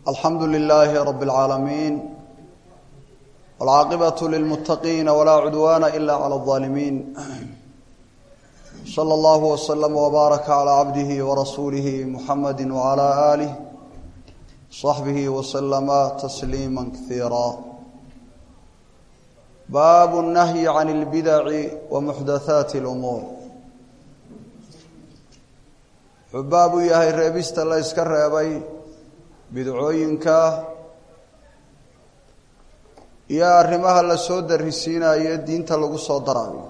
alxamdu lilaahi rabi اlcaalamiin wاlcaaqibaة lilmuttaqiina walaa cudwaana ila clى اظaalimiin slى اllah wslm wbaaraka calى cabdihi warasuulihi muxamadi wعalى alih صaxbihi wslama tasliima kaiira baabu الnahyi can اlbidaci wamuxdathaati اlumuur wuxuu baab u yahay reebista la yska reebay bidcooyinka iyo arrimaha la soo darisiinayo diinta lagu soo daraayo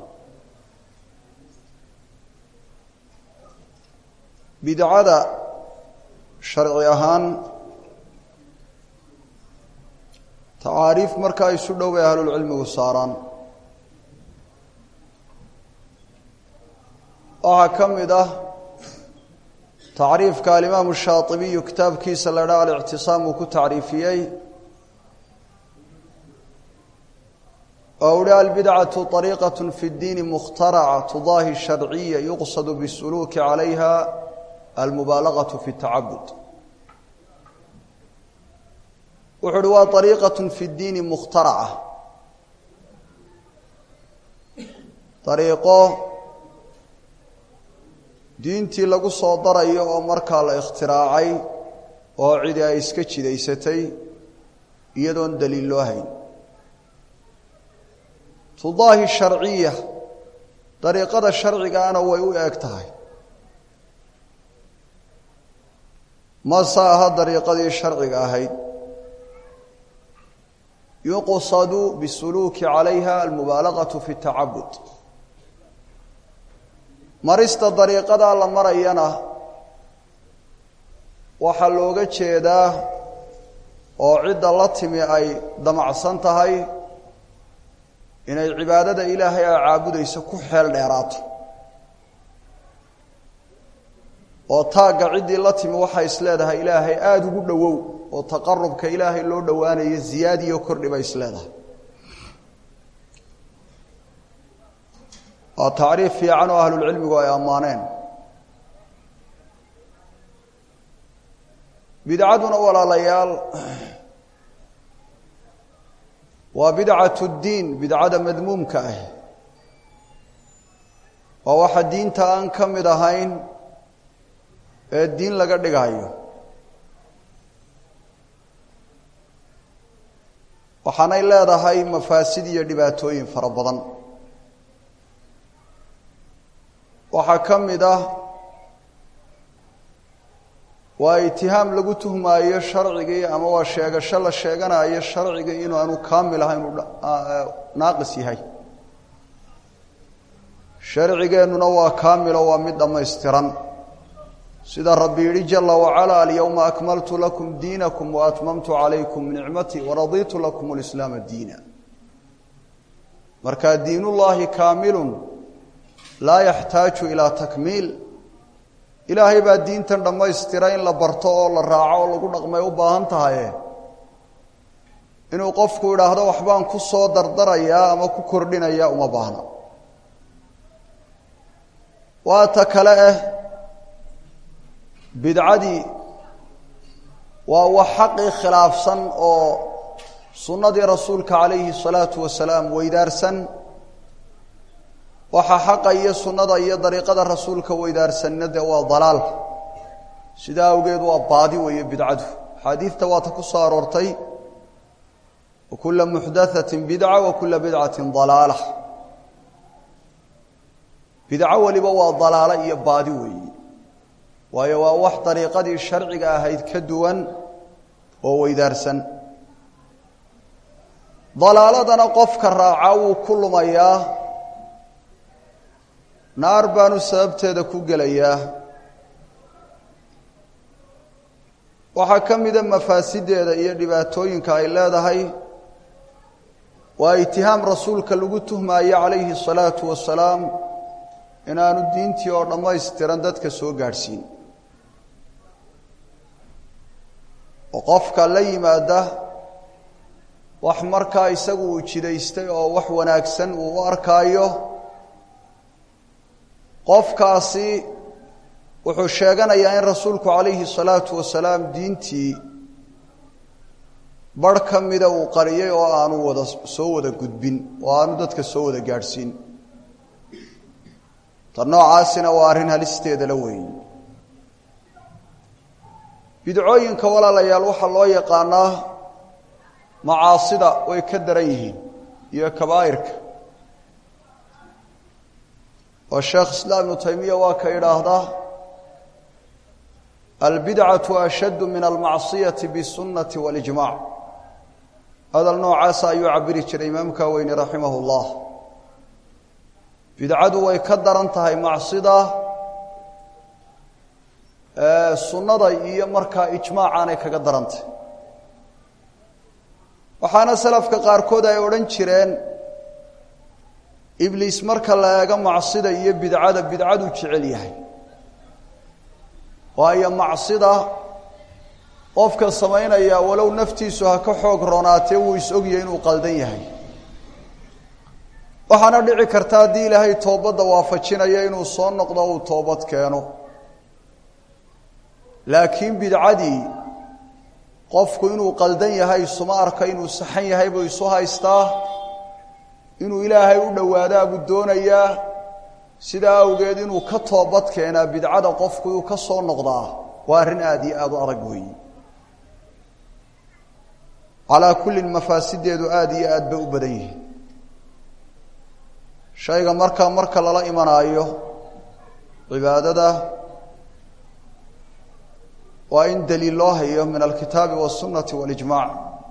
bidcada sharci ahaan tacaariif markaa isu dhow bay ahlulcilmigu saaraan waxaa ka mid ah tacriifka alimaamu shaatibiyu kitaabkiisa la dhaa alictisaam uu ku tacriifiyey oo uhi albidcatu طariiqaة fi اddiini mukhtaraca tudaahi sharciya yuqsad bsuluuki calayha almubaalagaة fi اtacabud wuxu uhi waa ariiqaة fi اddiini mukhtaraca ariiqo diintii lagu soo darayo oo markaa la ikhtiraacay oo cidi ay iska jidaysatay iyadoon daliil loo hayn tudaahi sharciya dariiqada sharcigaana way u eeg tahay mase aha dariiqadii sharciga ahayd yuqsadu bisuluuki calayha almubaalagaة fi اtacabud marista dariiqadaa la marayana waxaa looga jeedaa oo cidda la timi ay damacsan tahay inay cibaadada ilaahay ay caabudayso ku xeel dheeraato oo taagga ciddii la timi waxay isleedahay ilaahay aada ugu dhowow oo taqarubka ilaahay loo dhowaanayo ziyaadiyo kordhi bay isleedahay waa tacriif fiican oo ahlulcilmigu ay ammaaneen bidcaduna walaalayaal waa bidcatu ddiin bidcada madmuumka ah waa waxa diinta aan ka mid ahayn ee diin laga dhigayo waxaanay leedahay mafaasid iyo dhibaatooyin fara badan waxaa ka mid ah waa itihaam lagu tuhmaayo sharcigii ama waa sheegasho la sheeganayo sharcigii inuu aanu kaamil ahayn uu naaqis yahay sharcigeennuna waa kaamilo waa mid dhammaystiran sida rabbi yidhi jala wacala alyowma akmaltu lakum diinakum waatmamtu calaykum nicmatii waraditu lakum lislaama diina marka diinullaahi kaamilun laa yaxtaaju ilaa takmiil ilaahay baa diintan dhammaystira in la barto oo la raaco oo lagu dhaqmay u baahan tahaye inuu qofku idhaahdo waxbaan ku soo dardarayaa ama ku kordhinayaa uma baahna waa ta kale ah bidcadii waa wax xaqii khilaafsan oo sunnadii rasuulka calayhi salaatu wasalaam weydaarsan waxaa xaqa iyo sunnada iyo dariiqada rasuulka weydaarsanna dee waa dalaal sidaa awgeed waa baadi weeye bidcadu axaadiidta waata ku soo aroortay wa kula muxdathatin bidca wa kula bidcatin dalaala bidco weliba waa dalaalo iyo baadi weeye waayo waa wax dariiqadii sharciga ahayd ka duwan oo weydaarsan dalaaladana qofka raaca wuu ku lumayaa naar baanu sababteeda ku gelayaa waxaa ka mida mafaasideeda iyo dhibaatooyinka ay leedahay waa itihaam rasuulka lagu tuhmaayo calayhi الsalaatu wasalaam inaanu diintii oo dhammaystiran dadka soo gaadhsiin oo qofka la yimaada wax markaa isagu uu jidaystay oo wax wanaagsan uu u arkaayo qofkaasi wuxuu sheeganayaa in rasuulku calayhi salaatu wasalaam diintii barh ka mida uu qariyey oo aanu wada soo wada gudbin oo aanu dadka soo wada gaadhsiin ta noocaasina waa arrin halisteeda la weeye bidcooyinka walaalayaal waxaa loo yaqaanaa macaasida way ka daran yihiin iyo kabaa'irka oo sheekh islaam ibnu taymiya waa ka idhaahdaa albidcatu ashaddu min almacsiyati bisunnati walijmac hadal noocaasa ayuu cabiri jiray imaamka weyne raximah llah bidcadu way ka daran tahay macsida sunnada iyo markaa ijmaacaanay kaga darantay waxaana salafka qaarkood ay odhan jireen ibliis marka la eego macsida iyo bidcada bidcaduu jecel yahay waayo macsida qofka samaynaya walow naftiisu ha ka xoog roonaatee wuu is-ogyahay inuu qaldan yahay waxaana dhici karta haddii ilaahay toobadda waafajinayo inuu soo noqdo uu toobad keeno laakiin bidcadii qofku inuu qaldan yahay isuma arka inuu saxan yahay buu isu haystaa inuu ilaahay u dhowaadaa buu doonayaa sidaa awgeed inuu ka toobad keenaa bidcada qofku inuu ka soo noqdaa waa arrin aada iyo aada u adag weeye calaa kullin mafaasideedu aada iyo aad bay u badan yihiin shayga markaa marka lala imanaayo cibaadada waa in daliil loo hayo min alkitaabi wاsunnati waاlijmac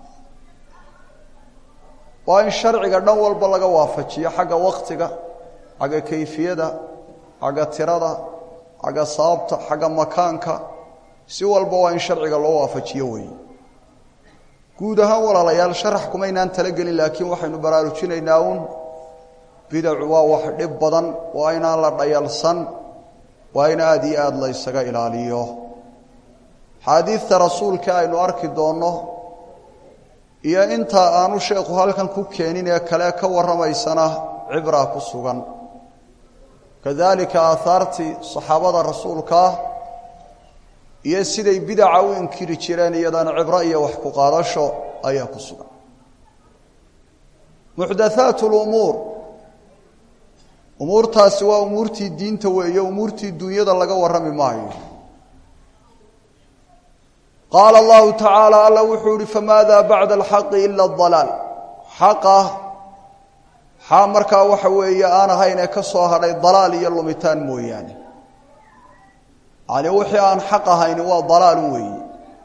waa in sharciga dhan walba laga waafajiyo xagga waktiga xagga kayfiyada xagga tirada xagga sababta xagga makaanka si walba waa in sharciga loo waafajiyo weeye guud ahaan walaalayaal sharax kumaynaan talagelin laakiin waxaynu baraarujinaynaa uun bidacu waa wax dhib badan waa inaan la dhayalsan waa in aada iyo aada la ysaga ilaaliyo xaadiidta rasuulka aynu arki doonno iyo inta aanu sheekhu halkan ku keenin ee kale ka warramaysana cibraa ku sugan kadalika aahaartii saxaabada rasuulkaa iyo siday bidaca u inkiri jireen iyadana cibro iyo wax ku qaadasho ayaa ku sugan muxdathaat lumuur umuurtaasi waa umuurtii diinta weeye umuurtii dunyada laga warrami maayo qaala allahu tacaala alla wuxuu ihi famaada bacda alxaqi ila adalaal xaqa xaa markaa waxa weeye aan ahayn ee ka soo hadhay dalaal iyo lumitaan mooyaane yani wixii aan xaq ahayni waa dalaalun weeye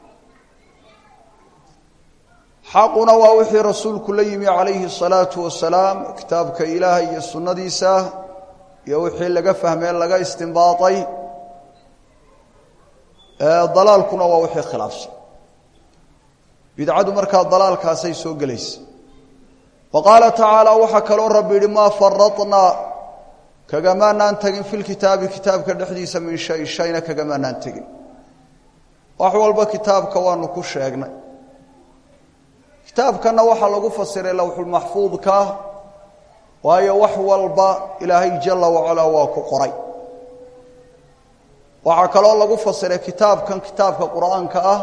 xaquna waa wixii rasuulku la yimi calayhi الsalaatu wasalaam kitaabka ilaahay iyo sunnadiisa iyo wixii laga fahmee laga istinbaaطay dalaalkuna waa wixii khilaafsan bidcadu markaa dalaalkaasay soo gelaysa wa qaala tacaala waxaa kaloo rabbi yihi maa faradnaa kagamaanaan tegin fi lkitaabi kitaabka dhexdiisa min shay shayna kagamaanaan tegin wax walba kitaabka waanu ku sheegnay kitaabkanna waxaa lagu fasiray lowxulmaxfuudka waayo wax walba ilaahay jala wacalaa waa ku qoray waxaa kaloo lagu fasiray kitaabkan kitaabka qur-aanka ah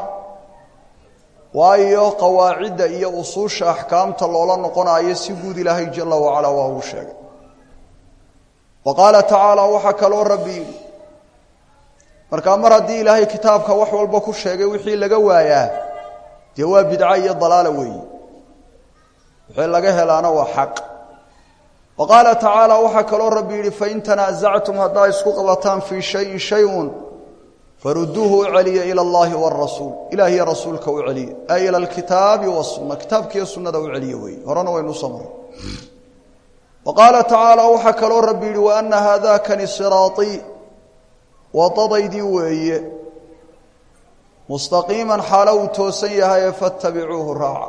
waayo qawaacidda iyo usuusha axkaamta loola noqonayo si guud ilaahay jala wacalaa waa uu sheegay wa qaala tacaala waxaa kaloo rabbi yidhi markaa mar haddii ilaahay kitaabka wax walba ku sheegay wixii laga waayaa dee waa bidco iyo dalaala weeyi wixii laga helaana waa xaq wa qaala tacaala waxaa kaloo rabbi yidhi fain tanaasactum haddaa isku qabataan fii shayin shay-un faruduuhu u celiya ila allahi warasuul ilaah iyo rasuulka u celiya ay ila alkitaabi wasunna kitaabkiiyo sunnada u celiya weeye horena waynu soo maray wa qaala tacaala waxaa kaloo rabbi yidhi wa ana haadakani siraaطii wadadaydii weeye mustaqiiman xaalo uu toosan yahaye fattabicuuhu raaca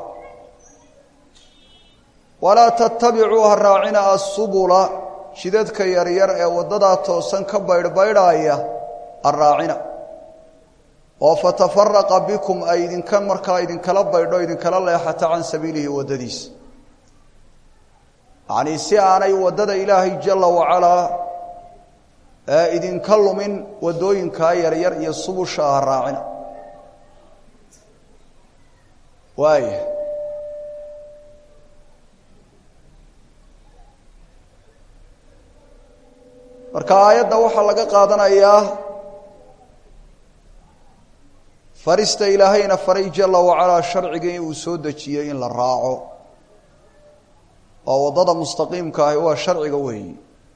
walaa tattabicuu ha raacina assubula jidadka yaryar ee waddadaa toosan ka baydhbaydhaaya ha raacina oo fatafaraqa bikum ay idinka markaa idinkala baydho idinkala leexata can sabiilihi waddadiisa yacnii si aanay waddada ilaahay jala wacalaa ee idinka lumin waddooyinkaa yaryar iyo subusha ha raacina waaya marka aayadda waxaa laga qaadanayaa farista ilaahayna faray jala wacalaa sharcigii uu soo dejiyey in la raaco oo waddada mustaqiimka ahi waa sharciga weeyi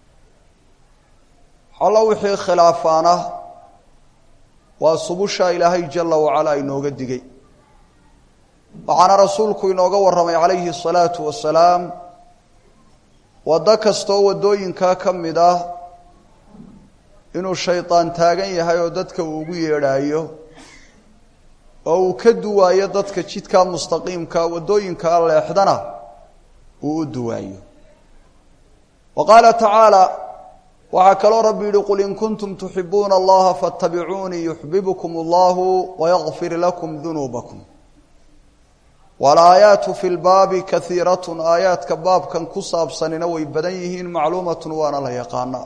xallo wixii khilaafaana waa subusha ilaahay jala wacalaa inooga digay waxaana rasuulku inooga warramay calayhi الsalaatu wasalaam waddo kastoo waddooyinkaa ka mid ah inuu shaydaan taagan yahay oo dadka uu ugu yeedhaayo oo uu ka duwaayo dadka jidkaa mustaqiimka waddooyinkaa leexdana uu u duwaayo wa qaala tacaala waxaa kaloo rabbi yihi qul in kuntum tuxibuuna allaha faاtabicuunii yuxbibkum allahu wayakfir lakum dunuubakum walaayaatu fi lbaabi kaiiratun aayaadka baabkan ku saabsanina way badan yihiin macluumatun waana la yaqaana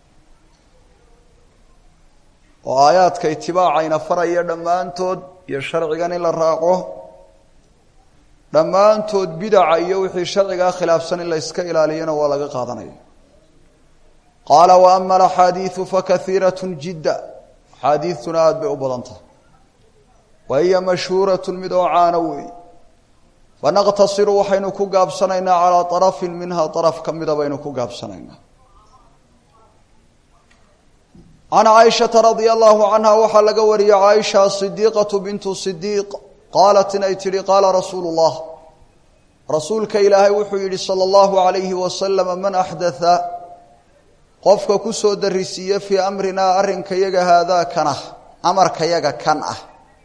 oo aayaadka itibaacayna faraya dhammaantood iyo sharcigan in la raaco dhammaantood bidaca iyo wixii sharcigaa khilaafsan in la yska ilaaliyana waa laga qaadanaya qaala wa ama alaxaadiidu fakaiiratun jidda axaadiidtuna aada bay u badan tahay wa hiya mashhuuratun mid oo caano weey fanaqtasiru waxaynu ku gaabsanaynaa calaa arafin minha araf ka mida baynu ku gaabsanaynaa can caaishata radia allahu canha waxaa laga wariyey caaisha sidiiqatu bintu sidiiq qaalat inay tidhi qaala rasuulu llah rasuulka ilaahay wuxuu yidhi sala allahu alayhi wasalama man axdatha qofka ku soo darisiiye fii amrinaa arrinka yaga haadaa kan ah amarka yaga kan ah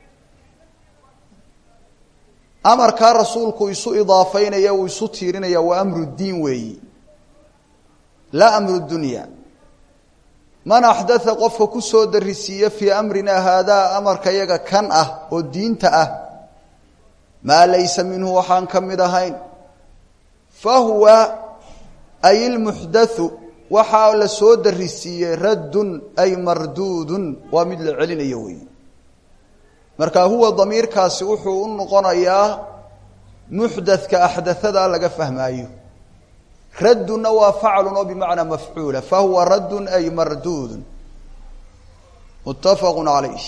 amarkaa rasuulku isu idaafaynaya uu isu tiirinaya waa amru diin weeyi laa amru dunya man axdatha qofka ku soo darisiiye fii amrinaa haadaa amarka yaga kan ah oo diinta ah maa laysa minhu waxaan ka mid ahayn fa huwa ay ilmuxdathu waxaa la soo darisiiyey raddun ay marduudun waa mid la celinayo weeye marka huwa damiirkaasi wuxuu u noqonayaa muxdathka axdathada laga fahmaayo raddunna waa faclun oo bimacnaa mafcuula fahuwa raddun ay marduudun muttafaqu calayh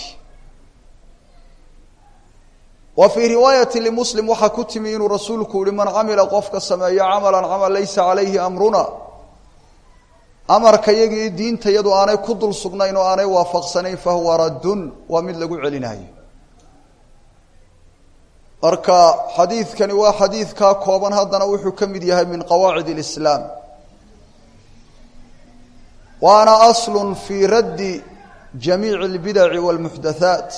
wa fii riwaayati limuslim waxaa ku timi inuu rasuulku yihi man camila qofka sameeyo camalan camal laysa calayhi amruna amarka yagii diinta yadu aanay ku dul sugnayn oo aanay waafaqsanayn fahuwa raddun waa mid lagu celinayo marka xadiidkani waa xadiidkaa kooban haddana wuxuu ka mid yahay min qawaacid اlislaam waana aslu fii raddi jamiici اlbidaci wاlmuxdathaat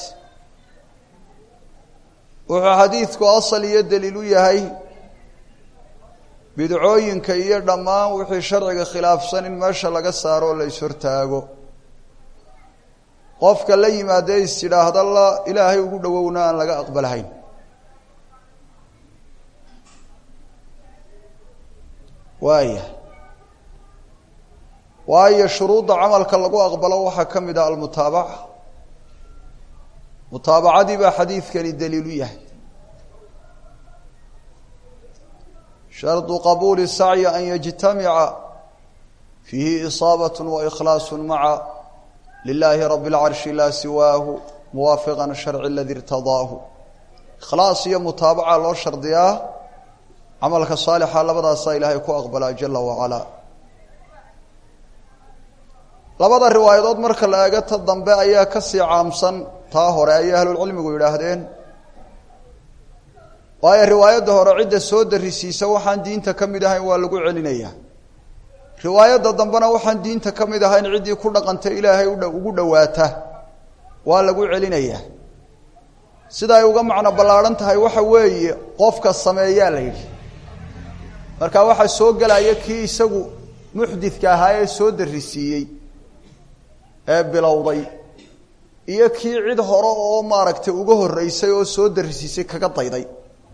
wuxuu xadiidku asal iyo daliil u yahay bidcooyinka iyo dhammaan wixii sharciga khilaafsan in meesha laga saaro oo la ishortaago qofka la yimaadee is tidhaahda la ilaahay ugu dhowowna aan laga aqbalhayn waaya waayo shuruudda camalka lagu aqbalo waxaa ka mid ah almutaabaca mutaabacadii baa xadiidkani daliil u yahay shardu qabuuli sacyi an yajtamica fiihi isaabat waikhlaas maca lilaahi rabi اlcarshi laa siwaahu muwaafiqa sharci aladi irtadaahu ikhlaas iyo mutaabaca loo shardiyaa camalka saalixa labadaasaa ilaahay ku aqbalaa jala wacalaa labada riwaayadood marka la eego ta dambe ayaa kasii caamsan taa hore ayay ahlulcilmigu yidhaahdeen waayo riwaayadda hore cidda soo darisiisa waxaan diinta ka mid ahayn waa lagu celinayaa riwaayadda dambena waxaan diinta ka mid ahayn ciddii ku dhaqanta ilaahay ugu dhowaata waa lagu celinayaa sida ay uga macno ballaadhan tahay waxa weeye qofka sameeyaa la yidhi marka waxaa soo gelaya kii isagu muxdidka ahaa ee soo darisiiyey ee bilowday iyo kii cid hore oo maaragtay uga horreysay oo soo darisiisay kaga dayday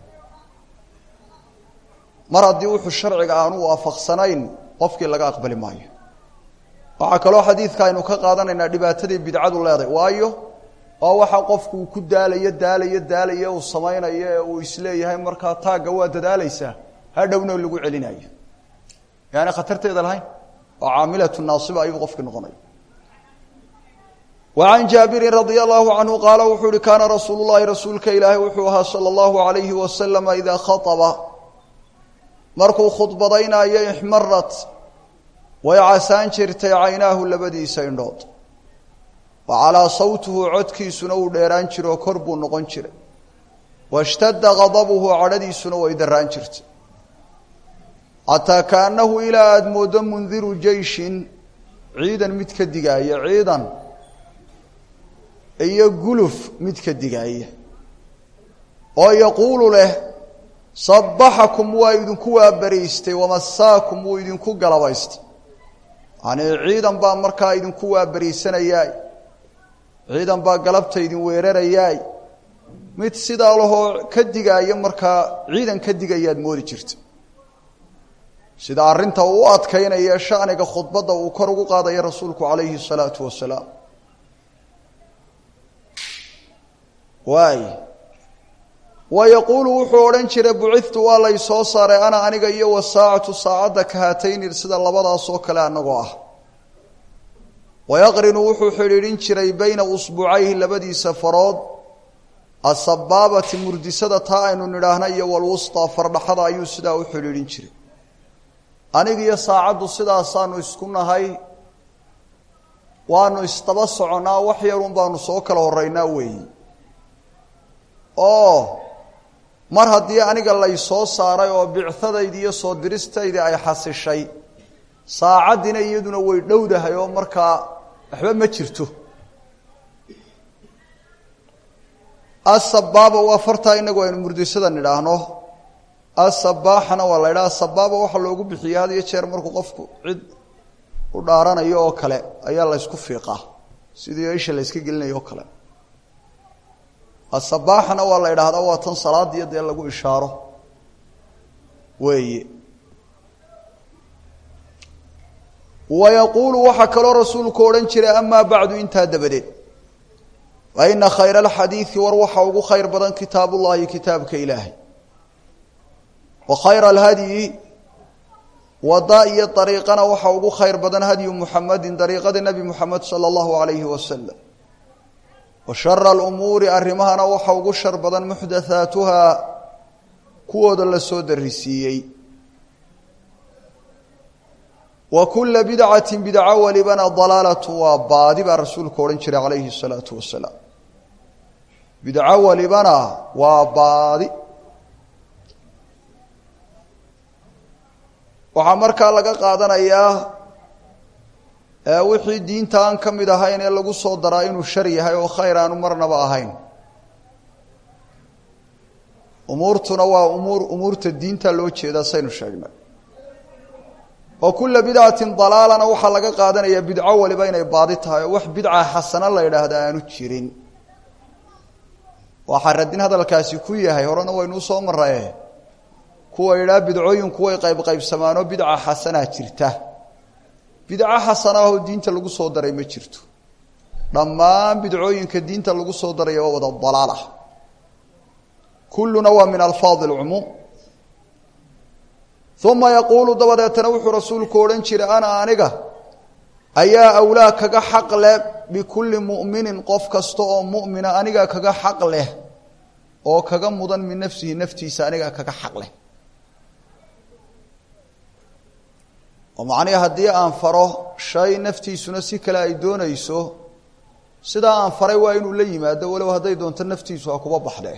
mar haddii wuxuu sharciga aanu waafaqsanayn qofkii laga aqbali maayo waxaa kaloo xadiidka aynu ka qaadanaynaa dhibaatadii bidcadu leedahay waayo waa waxa qofku uu ku daalayo daalayo daalayo uu samaynayo ee uu isleeyahay markaa taagga waa dadaalaysaa hadhowna lagu celinayo yaani khatarteeda lahayn oo caamilatu naasiba ayuu qofkii noqonaya wa can jaabirin radia allahu canhu qaala wuxuu uhi kaana rasuulu llahi rasuulka ilaahay wuxuu ahaa sala allahu alayhi wasalama idaa khaطaba markuu khudbadaynayo ixmarat way casaan jirtay caynaahu labadiisa indhood wa calaa sawtuhu codkiisuna uu dheeraan jiro oo kor buu noqon jiray washtadda gadabuhu cadhadiisuna way daraan jirtay xataa kaannahu ilaa aada mooddo mundiru jeyshin ciidan mid ka digaaya ciidan iyo guluf mid ka digaaya oo yaquulu leh sabbaxakum waa idinku waabaraystay wamasaakum wuu idinku galabaystay yanii ciidan baa markaa idinku waabaraysanayay ciidan baa galabta idin weerarayaay mid sidaa lahoo ka digaaya markaa ciidan ka digayaad moodi jirta sida arrinta uu u adkaynaya shaniga khudbadda uu kor ugu qaadaya rasuulku calayhi الsalaatu wasalaam waay wa yaquulu wuxuu odhan jiray bucidtu waa lay soo saaray ana aniga iyo wasaacatu saacadda kahatayni sida labadaasoo kale annagoo ah wayaqrinu wuxuu xidhiidhin jiray bayna usbucayhi labadiisa farood asabaabati murdisada taa aynu nidhaahna iyo walwustaa fardhaxada ayuu sidaa u xidhiidhin jiray anigiyo saacaddu sidaasaanu isku nahay waanu isdaba soconnaa wax yarun baanu soo kala horeynaa weeyi oo mar haddii aniga lay soo saaray oo bicadaydi iyo soo diristaydii ay xasishay saacaddiina iyaduna way dhowdahay oo markaa waxba ma jirto asabaaba waa fartaa inagu aynu murdisada nidhaahno asabaaxana waa la ydhaha asabaaba waxaa loogu bixiya had iyo jeer markuu qofku cid u dhaaranayo oo kale ayaa la ysku fiiqaa sidii isha la yska gelinayo oo kale asabaaxana waa la idhaahdaa waa tan salaadiyo dee lagu ishaaro weeye wa yaquulu waxaa kaloo rasuulku odhan jiray amaa bacdu intaa dabadeed fa ina khayra alxadiidi war waxa ugu khayr badan kitaab ullahi kitaabka ilaahay wa khayra alhadyi wada iyo dariiqana waxa ugu khayr badan hadyu muxamedin dariiqada nebi muxamed sala allahu alayhi wasalam wa shara alumuuri arrimahana waxa ugu shar badan muxdathaatuhaa kuwooda la soo darisiiyey wa kula bidcati bidco walibana dalaalatu waa baadi baa rasuulku odhan jiray calayhi الsalaatu wasalaam bidco walibana waa baadi waxaa markaa laga qaadanayaa wixii diinta aan ka mid ahayn ee lagu soo daraa inuu shar yahay oo khayr aanu marnaba ahayn umuurtuna waa umuur umuurta diinta loo jeedaa saynu sheegnay wa kula bidcatin dalaalana waxaa laga qaadanayaa bidco waliba inay baadi tahay oo wax bidca xasano la yidhaahda aanu jirin waxaa radin hadalkaasi ku yahay horena waynuu soo maraye kuwa yidhaha bidcooyinku way qaybqaybsamaanoo bidca xasanaa jirta bidco xasana oo diinta lagu soo daray ma jirto dhammaan bidcooyinka diinta lagu soo daraya waa wada dalaal ah kulluna waa min alfaadi alcumuum uma yaquulu dabadeetana wuxuu rasuulku odhan jiray ana aniga ayaa awlaa kaga xaq leh bikulli mu'minin qof kasta oo mu'mina aniga kaga xaq leh oo kaga mudan min nafsihi naftiisa aniga kaga xaq leh oo macnihi haddii aan faro shay naftiisuna si kale ay doonayso sidaa aan faray waa inuu la yimaado walow hadday doonto naftiisu ha kuba baxde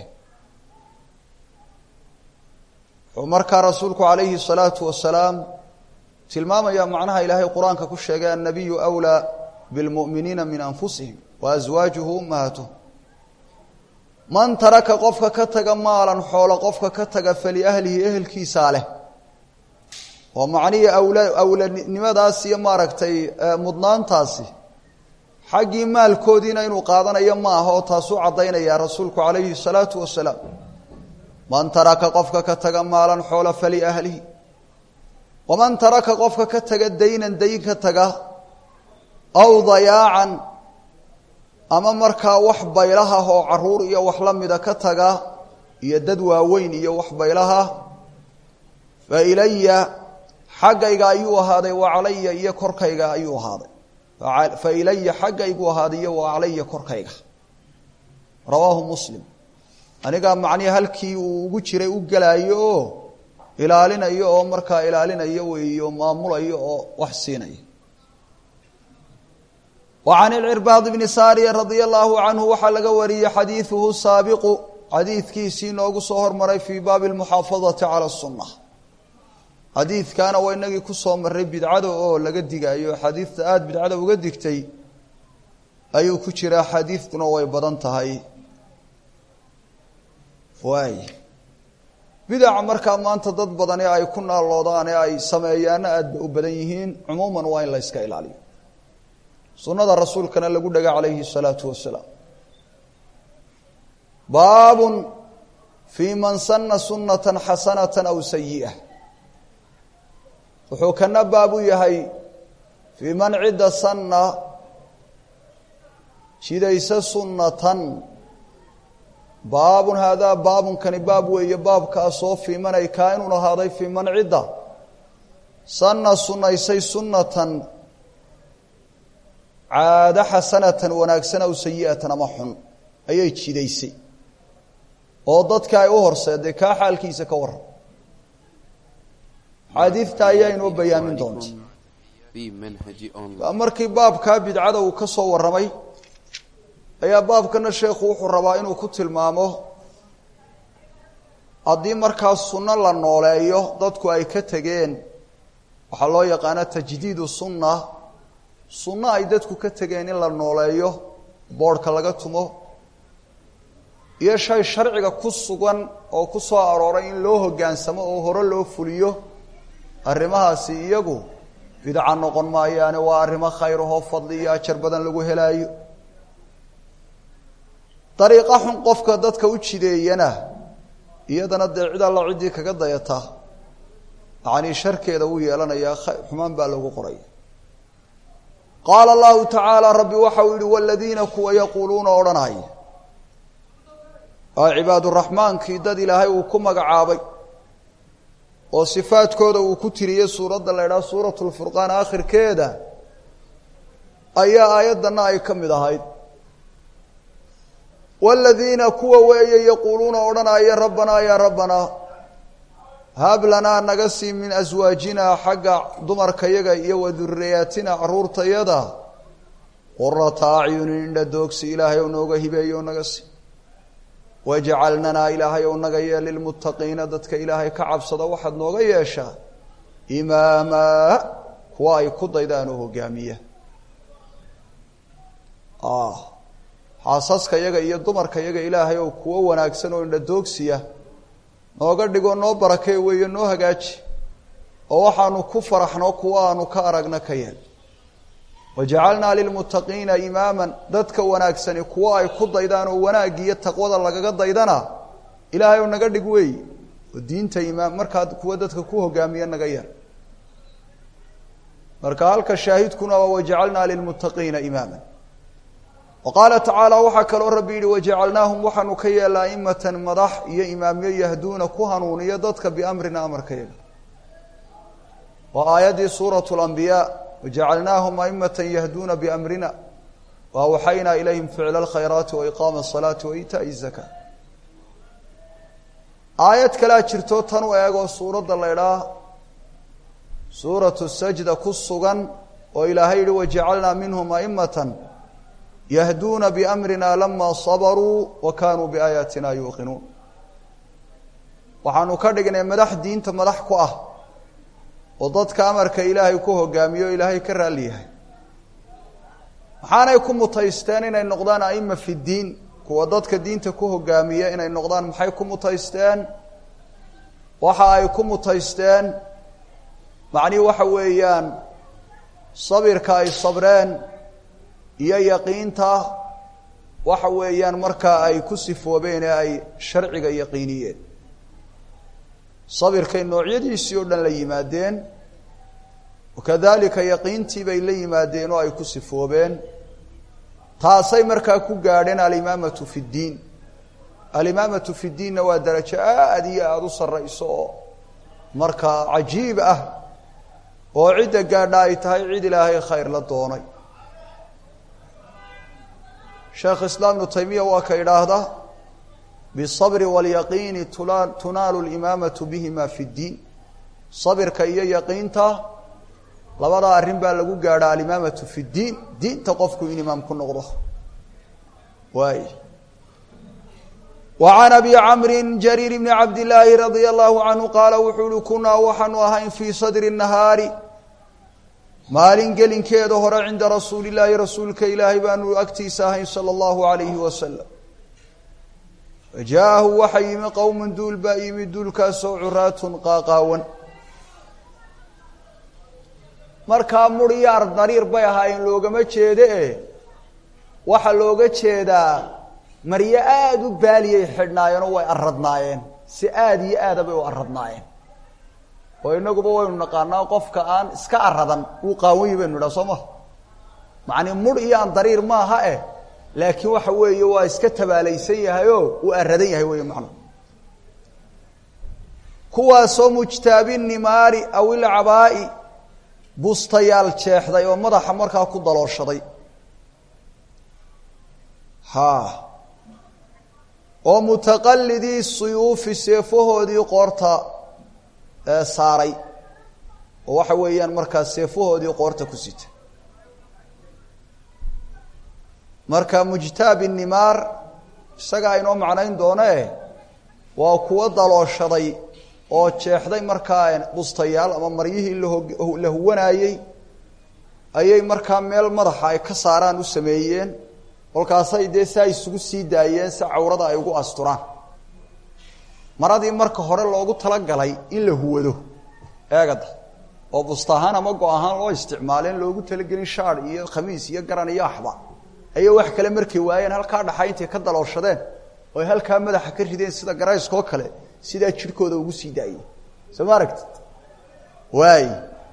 wuxuu markaa rasuulku calayhi الsalaatu wasalaam tilmaamaya macnaha ilaahay qur-aanka ku sheegay annabiyu أwlىa biاlmu'miniina min anfusihim wa aswaajuhu ummahaatuhum man taraka qofka ka taga maalan xoolo qofka ka taga faliahlihi ehelkiisaa leh oo macnihii awla awlanimadaas iyo maaragtay mudnaantaasi xaggii maalkoodiina inuu qaadanayo ma aha oo taasuu caddaynaya rasuulku calayhi الsalaatu wasalaam man taraka qofka ka taga maalan xoola faliahlihi waman taraka qofka ka taga daynan dayn ka taga aw dayaacan ama markaa wax baylaha oo caruur iyo wax la mida ka taga iyo dad waaweyn iyo wax baylaha fa ilaya xaggayga ayuu ahaaday wa calaya iyo korkayga ayuu ahaaday fa ilaya xaggaygu ahaaday iyo wa calaya korkayga rawaahu muslim anigaa macnihi halkii uu ugu jiray u gelaayo oo ilaalinayo oo markaa ilaalinayo weeyo maamulayo oo wax siinaya wa can ilcirbaad bni saariya radia allaahu canhu waxaa laga wariyey xadiiduhu saabiqu xadiidkiisii noogu soo hormaray fii baabi almuxaafadati cala sunna xadiidkaana waa inagii kusoo maray bidcada oo laga digayo xadiidta aada bidcada uga digtay ayuu ku jiraa xadiidtuna way badan tahay waay bidaca markaa maanta dad badani ay ku naaloodaan ee ay sameeyaana aad ba u badan yihiin cumuuman waa in la yska ilaaliyo sunnada rasuulkana lagu dhaga calayhi الsalaatu wasalaam baabun fii man sana sunata xasanata aw sayi'a wuxuu kana baab u yahay fii man cidda sanna jidaysa sunnatan baabun haadaa baabunkani baab weeye baabkaasoo fii man ay kaa inuu ahaaday fii man cidda sanna sunnaysay sunnatan caado xasanatan wanaagsan aw sayi'atan ama xun ayay jidaysay oo dadka ay u horseeday kaa xaalkiisa ka waran xaadiidta ayaa inoo bayaamin doonta markii baabkaa bidcada uu ka soo warramay ayaa baabkana sheekhu wuxuu rabaa inuu ku tilmaamo haddii markaa sunno la nooleeyo dadku ay ka tegeen waxaa loo yaqaana tajdiidu sunna sunno ay dadku ka tegeen in la nooleeyo boodhka laga tumo iyo shay sharciga ku sugan oo ku soo arooray in loo hoggaansamo oo hore loo fuliyo arrimahaasi iyagu bidca noqon maayaane waa arrimo khayrahoo fadli iyo ajar badan lagu helaayo dariiqa xun qofka dadka u jideeyana iyadana dee cid alla ciddii kaga dayata yacanii sharkeeda uu yeelanayaa xumaan baa lagu qoray qaala allahu tacaala rabbi waxau yihi waladiina kuwa yaquuluuna odhanaya waa cibaaduraxmaankii dad ilaahay uu ku magacaabay oo sifaadkooda uu ku tiriyey suuradda la idhaha suuratu lfurqaan aakhirkeeda ayaa aayaddanna ay ka mid ahayd waladiina kuwa weeye yaquuluuna odhanaya rabbanaa yaa rabbanaa hab lanaa naga sii min aswaajinaa xagga dumarkayaga iyo wa duriyaatina caruurtayada qurata acyunin indha doogsi ilaahay ou nooga hibeeyo naga sii wajcalnanaa ilaahay ou naga yeel lilmuttaqiina dadka ilaahay ka cabsada waxaad nooga yeeshaa imaamaa kuwa ay ku daydaan oo hogaamiya xaasaska yaga iyo dumarka yaga ilaahay oo kuwo wanaagsan oo indhadoogsiya nooga dhigoo noo barakee weeye noo hagaaji oo waxaanu ku faraxno kuwa aanu ka aragna ka yeel wajacalnaa lilmuttaqiina imaaman dadka wanaagsani kuwo ay ku daydaan oo wanaaggi iyo taqwada lagaga daydana ilaahay oo naga dhig weey oo diinta imaam markaa kuwa dadka ku hogaamiya naga yeel marka halka shaahidkuna waa wajacalnaa lilmuttaqiina imaama wa qaala tacaala waxaa kaloo rabbi yidhi wajacalnaahum waxaanu ka yeela aimatan madax iyo imaamyo yahduuna ku hanuuniyo dadka biamrina amarkayaga waa aayaddii suuratu lambiyaa wajacalnaahum aimatan yahduuna biamrina wa awxaynaa ilayhim ficla alkhayraati wa iqaama asalaati wa iitaa'i zakaa aayad kalea jirto tan u eegoo suuradda la ydhaah suuratu sajda ku sugan oo ilaahay yihi wajacalnaa minhum aimatan yahduuna biamrina lama sabaruu wa kaanuu biaayaatina yuuqinuun waxaanu ka dhignay madax diinta madax ku ah oo dadka amarka ilaahay ku hogaamiyo o ilaahay ka raalli yahay maxaanay ku mutaysteen inay noqdaan aima fi diin kuwa dadka diinta ku hogaamiya inay noqdaan maxay ku mutaysteen waxa ay ku mutaysteen macnihi waxa weeyaan sabirka ay sabreen iyo yaqiinta waxa weeyaan markaa ay ku sifoobeen ee ay sharciga yaqiiniyeen sabirkay noocyadiisii oo dhan la yimaadeen wakadalika yaqiintii bay la yimaadeen oo ay ku sifoobeen taasay markaa ku gaadheen alimaamatu fi ddiin alimaamatu fi ddiinna waa darajo aada iyo aada u sarrayso oo markaa cajiib ah oo cidda gaadha ay tahay cid ilaahay khayr la doonay sheekh islaam ibnu taymiya waa ka idhaahda bisabri waalyaqiini tunaalu limaamatu bihima fi ddiin sabirka iyo yaqiinta labadaa arrin baa lagu gaadhaa alimaamatu fi ddiin diinta qofku in imaam ku noqdo waay wa can abi camrin jariir bni cabdillaahi radia allahu canhu qaala wuxuu uhi kunaa waxaanu ahayn fii sadri nahaari maalin gelinkeeda hore cinda rasuuli illaahi rasuulka ilaahay baanu agtiisa ahayn sala allahu alayhi wasalam fajaahu waxa yimi qowmun duul baa yimi duulkaasoo curaatun qaaqaawan markaa muryaar dariir bay ahaayeen loogama jeede e waxaa looga jeedaa maryo aada u baaliyay xidhnaayeenoo way aradnaayeen si aada iyo aada bay u aradnaayeen oo inaguba waynu naqaanaa qofka aan iska aradan wuu qaawanyi baynu idhaha soo maha macnii mur iyo aan dariir maaha eh laakiin waxa weeye waa iska tabaalaysan yahayo uu aradan yahay wey macna kuwaasoo mujtaabi nimaari aw ilcabaa'i bustayaal jeexday oo madaxa markaa ku dalooshaday ha oo mutaqalidii suyuufi seefahoodii qoorta saaray oo waxa weeyaan markaa seefahoodii qoorta ku sita marka mujtaabi nimaar isaga aynoo macnayn doone waa kuwo dalooshaday oo jeexday markaa bustayaal ama maryihii la huwanaayey ayay markaa meel madaxa ay ka saaraan u sameeyeen kolkaasay dee saa isugu sii daayeen si cawrada ay ugu asturaan maradii marka hore loogu talagalay in la huwado eegada oo busta ahaan ama go ahaan loo isticmaaleen loogu talagelin shaar iyo khamiis iyo garan iyo axba ayay wax kale markay waayeen halkaa dhaxa intay ka dalooshadeen oy halkaa madaxa ka rideen sida garayskoo kale sidaa jidhkooda ugu sii daayey soo ma aragtid waay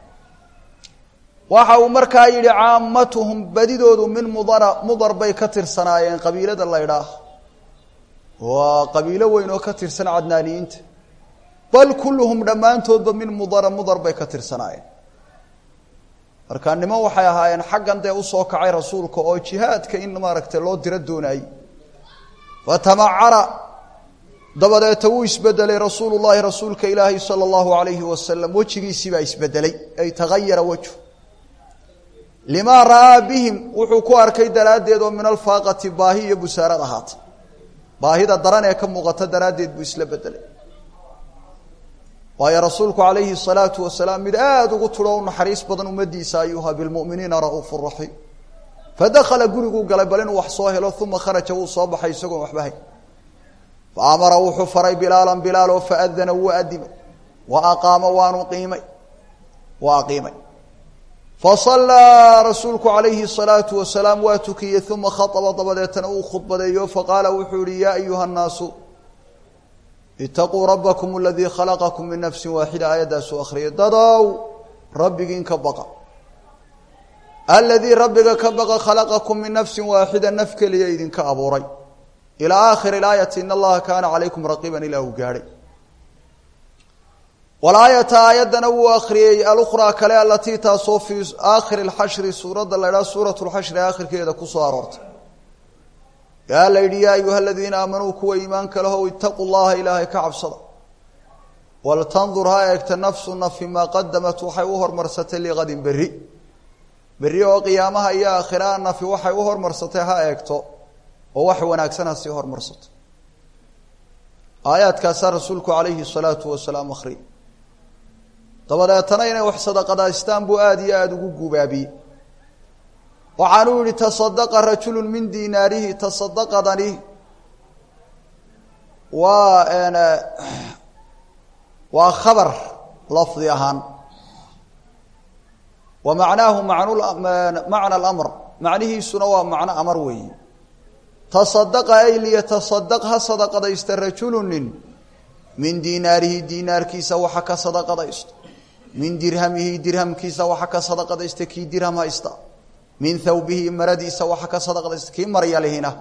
waxa uu markaa yidhi caamatuhum badidoodu min mudara mudar bay ka tirsanaayeen qabiilada la ydhaah waa qabiilo weyn oo ka tirsan cadnaaniyiinta bal kulluhum dhammaantoodba min mudara mudar bay ka tirsanaayeen marka niman waxay ahaayeen xaggan dee usoo kacay rasuulka oo jihaadka in maaragtay loo diro doonayey fatamacara dabadeeta wuu isbedelay rasuulu llahi rasuulka ilaahi sala allahu alayhi wasalam wejigiisii baa isbedelay ay tagayara wejhu limaa ra'aa bihim wuxuu ku arkay daraaddeed oo min alfaaqati baahi iyo busaarad ahaata baahida daran ee ka muuqata daraaddeed buu isla bedelay waayo rasuulku calayhi salaatu wasalaam mid aada ugu tudho u naxariis badan ummadiisa ayuha bilmu'miniina ra'uufu raxiim fadakhala guriguu galay bal inuu wax soo helo uma kharaja wuu soo baxay isagoon waxba hayn fa amara wuxuu faray bilaalan bilaal oo faadana wuu adimay wa aqaama waanu qiimay waa aqiimay fasallaa rasuulku calayhi salaatu wasalaam waa tukiyey uma khaaba dabadeetana uu khudbadeeyo faqaala wuxuu yihi yaa ayuha nnaasu itaquu rabbakum aladii khalaqakum min nafsi waaxida aayaddaasuu akhriyay dadow rabbigiin ka baqa aladii rabbiga ka baqa khalaqakum min nafsin waaxida naf keliya idinka abuuray ilaa aakhiri ilaayati in allaha kaana calaykum raqiiban ilaa uu gaadhay walaayata aayaddana wuu akhriyey alukhraa kale alatii taasoo fii aakhiri lxashri suuradda la ydhaha suurat lxashri aakhirkeeda kusoo aroortay yaa la yidhi yaa ayuha aladiina aamanuu kuwa iimaanka lahow itaquu llaha ilaahay ka cabsada waltandur ha eegta nafsu nafi maa qadamat waxay u hormarsatay liqadin berri berri oo qiyaamaha iyo aakhiraha nafi waxay u hormarsatay ha eegto oo wax wanaagsan ha sii hormarsato aayaadkaasaa rasuulku calayhi salaatu wasalaam akhriyay dabadeetana inay wax sadaqadaystaan buu aada iyo aada ugu gubaabiyey waxaanuu yihi tasadaqa rajulu min dinaarihi tasadaqadani waa waa khabar lafdi ahaan wa macnaahu macna alamr macnihiisuna waa macno amar weeyi tasadaqa ay liyatasadaq ha sadaqadaysta rajulu nin min dinaarihi dinaarkiisa waxa ka sadaqadaysto min dirhamihi dirhamkiisa waxa ka sadaqadaysta kii dirham haysta min thawbihi maradiisa waxa ka sadaqadaysta kii maryalihina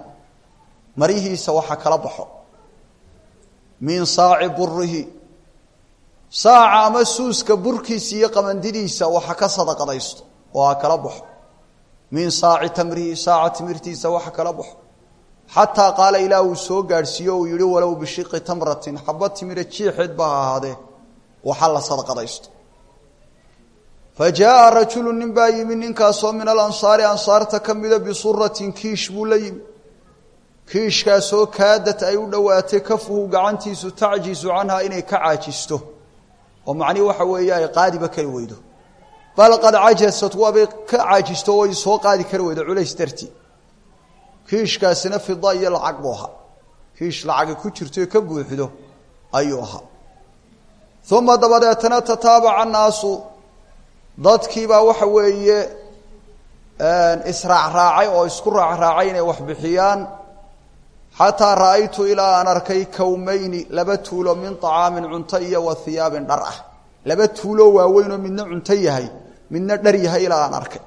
maryihiisa waxa kala baxo min saaci burihi saaca ama suuska burkiisa iyo qamandidiisa waxa ka sadaqadaysto oo ha kala baxo min saaci tamrihi saaca timirtiisa waxa kala baxo xataa qaala ilaah uu soo gaadhsiiyo uu yihi walow bishiqi tamratin xaba timira jiixeed ba ha ahaadee waxa la sadaqadaysto fa jaaa rajulu nin baa yimi ninkaasoo min alansaari ansaarta ka mida bisuratin kiish buu la yimi kiishkaasoo kaadad ay u dhowaatay kafuhu gacantiisu tacjisu canhaa inay ka caajisto oo macnihi waxa weeye ay qaadiba kari weydo bal qad cajasat waabay ka caajisto way soo qaadi kari weydo culays darti kiishkaasina fida iyo lacag buu ahaa kiish lacagi ku jirto ka buuxdo ayuu ahaa uma dabadeetana tataabaca annaasu dadkiibaa waxa weeye israacraacay oo isku raacraacay inay wax bixiyaan xataa ra'aytu ilaa aan arkay kawmayni laba tuulo min طacaamin cunto iyo wa hiyaabin dhar ah laba tuuloo waaweynoo midna cunto yahay midna dhar yahay ilaa aan arkay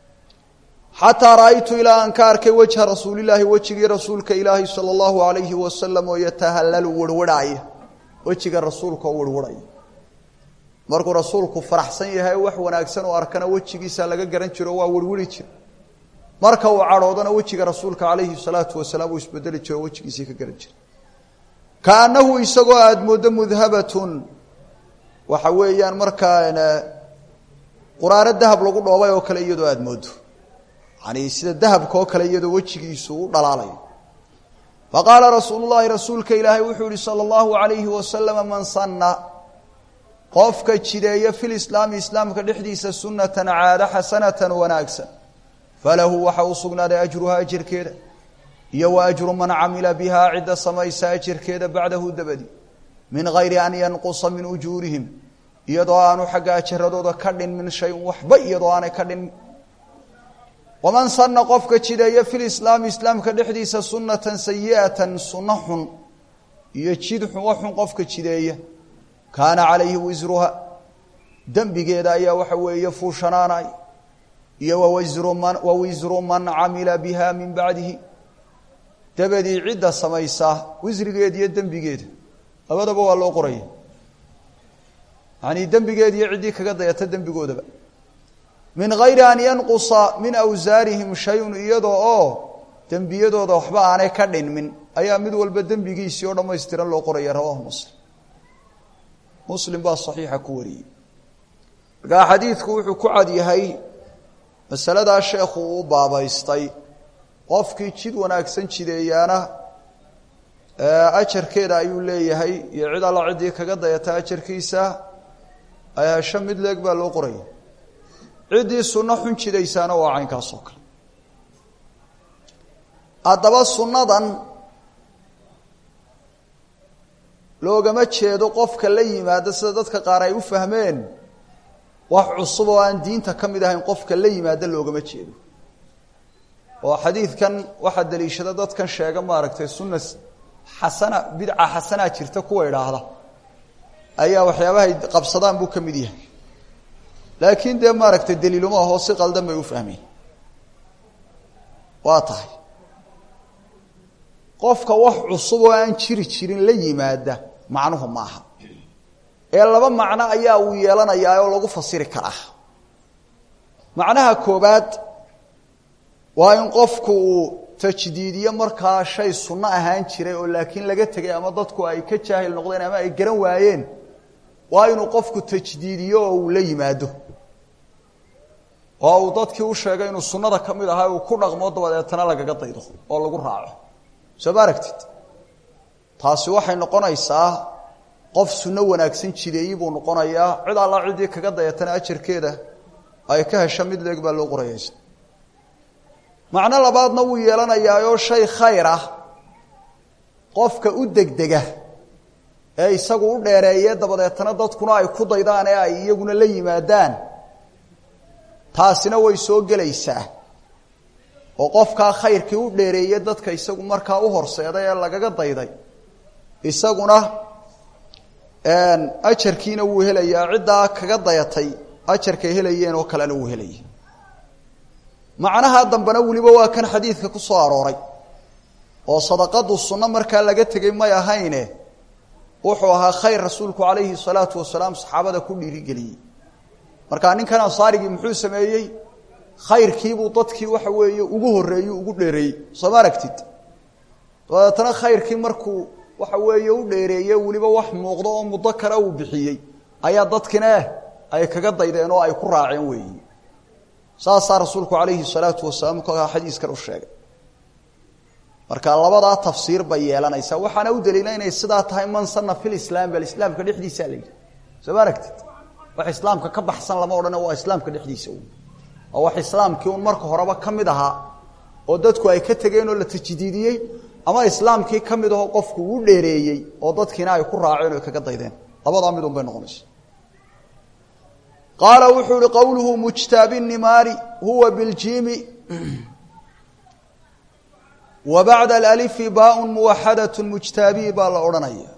xataa ra'aytu ilaa aan ka arkay wejha rasuulilaahi wejigii rasuulka ilaahi sala allahu alayhi wasalam oo yatahallalu werwarhaaya wejiga rasuulka oo werwarhaya markuu rasuulku faraxsan yahay wax wanaagsan oo arkana wejigiisa laga garan jiro waa werwari jira marka uu cadhoodana wejiga rasuulka calayhi salaatu wasalaam uu isbedeli jiro wejigiisii ka garan jira kaanahu isagoo aada mooddo mudhabatun waxa weeyaan markaa quraano dahab lagu dhoobay oo kale iyadoo aada moodo yani sida dahabka oo kale iyadoo wejigiisu u dhalaalayo faqaala rasuulu llahi rasuulka ilaahay wuxuu yihi sala allahu alayhi wasalama man sanna qofka jideeya fi lislaami islaamka dhexdiisa sunatan caada xasanatan wanaagsan falahu waxa u sugnaaday ajruhaa ajarkeeda iyo wa ajru man camila bihaa cidda samaysa ajarkeeda bacdahu dabadi min gayri an yanqusa min ujuurihim iyadoo aanu xagga ajaradooda ka dhinmin shayun waxba iyadoo aanay ka dhinmin waman sana qofka jideeya fi lislaami islaamka dhexdiisa sunatan sayi'atan sunno xun iyo jid xun wax xun qofka jideeya kaana calayhi wisruha dembigeeda ayaa waxa weeye fuushanaanay iyo wawasru man wa wisru man camila biha min bacdihi dabadii cidda samaysaa wisrigeeda iyo dembigeeda labadaba waa loo qoraya yani dembigeeda iyo ciddii kaga dayata dembigoodaba min gayri an yanqusa min awsaarihim shayun iyadoo oo dembiyadooda waxba aanay ka dhinmin ayaa mid walba dembigiisii oo dhammaystiran loo qoraya rawahu muslim muslim baa saxiixa ku wariyey markaa xadiidku wuxuu ku cad yahay masaladaa sheekhu uu baabaystay qofkii jid wanaagsan jideeyaana ajarkeeda ayuu leeyahay iyo cid alla ciddii kaga dayata ajarkiisa ay hesho mid leeg baa loo qoraya ciddii sunno xun jidaysaana waa caynkaas oo kale haddaba sunnadan loogama jeedo qofka la yimaado sida dadka qaar ay u fahmeen wax cusub oo aan diinta ka mid ahayn qofka la yimaado loogama jeedo oo xadiidkan waxaa daliishada dadkan sheega maaragtay sunna xasana bidca xasanaa jirta kuwa idhaahda ayaa waxyaabahay qabsadaan buu ka mid yahay laakiin dee maaragtay daliiluma ahoo si qaldan bay u fahmeen waa tahay qofka wax cusub oo aan jiri jirin la yimaada macnuhu maaha ee laba macno ayaa uu yeelanayaa oo lagu fasiri karaa macnaha koobaad waa in qofku uu tajdiidiyo markaa shay sunno ahaan jiray oo laakiin laga tegay ama dadku ay ka jaahil noqdeen ama ay garan waayeen waa inuu qofku tajdiidiyo oo uu la yimaado oo uu dadkii u sheegay inuu sunnada ka mid ahaa uu ku dhaqmo dabadeetana lagaga daydo oo lagu raaco soo ma aragtid taasi waxay noqonaysaa qof sunno wanaagsan jideeyi buu noqonayaa cid alla ciddii kaga dayatana ajarkeeda ay ka hesho mid leeg baa loo qorayaysa macno labaadna wuu yeelanayaayoo shay khayr ah qofka u degdega ee isagu u dheereeye dabadeetana dadkuna ay ku daydaan ee ay iyaguna la yimaadaan taasina way soo gelaysaa oo qofkaa khayrkii u dheereeye dadka isagu markaa u horseeday ee lagaga dayday isaguna ajarkiina wuu helayaa ciddaa kaga dayatay ajarkay helayeen oo kalena wuu helaya macnaha dambena weliba waa kan xadiidka ku soo arooray oo sadaqadu sunno markaa laga tegay may ahayne wuxuu ahaa khayr rasuulku calayhi salaatu wasalaam saxaabada ku dhiirigeliyey markaa ninkan ansaarigii muxuu sameeyey khayrkiibuu dadkii waxa weeye ugu horreeyey ugu dheereeyey sooma aragtid dabeetana khayrkii markuu waxa weeye u dheereeye weliba wax muuqdo oo muddo kale uu bixiyey ayaa dadkina ay kaga daydeen oo ay ku raaceen weeyi saasaa rasuulku calayhi salaatu wasalaam kolkaa xadiiskan u sheegay marka labadaa tafsiir bay yeelanaysaa waxaana u daliila inay sidaa tahay man sana fi lislaam bal islaamka dhexdiisaa la yidhi soo ma aragtid wax islaamka ka baxsan lama odhane waa islaamka dhexdiisa un waa wax islaamkii un marka horeba ka mid ahaa oo dadku ay ka tegeen oo la tajdiidiyey ama islaamkii ka mid ahoo qofku u dheereeyey oo dadkiina ay ku raaceen o ay kaga daydeen labadaa mid un bay noqonaysa qaala wuxuu ihi qowluhu mujtaabi nimaari huwa biljiimi wa bacda alalifi baaun muwaxadat mujtaabii baa la odhanaya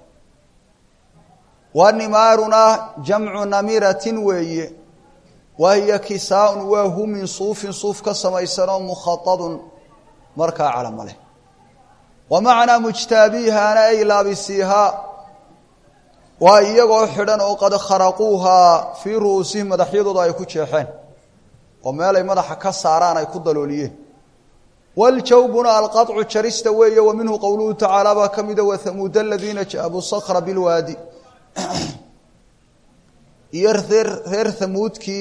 wa nimaaruna jamcu namiratin weeye wa hiya kisaaun waa hu min suufin suuf ka samaysanoo mukhaadun markaa calama leh wa macnaa mujtaabiihaana ay laabisiihaa waa iyagoo xidhan oo qad kharaquuhaa fii ru'uusihim madaxyadooda ay ku jeexeen oo meelay madaxa ka saaraan ay ku dalooliyeen waljawbuna alqaطcu jarista weeye wa minhu qowluhu tacaala baa ka mida wathamuud aladiina jaabuu sakra bilwaadi iyo reer reer thamuudkii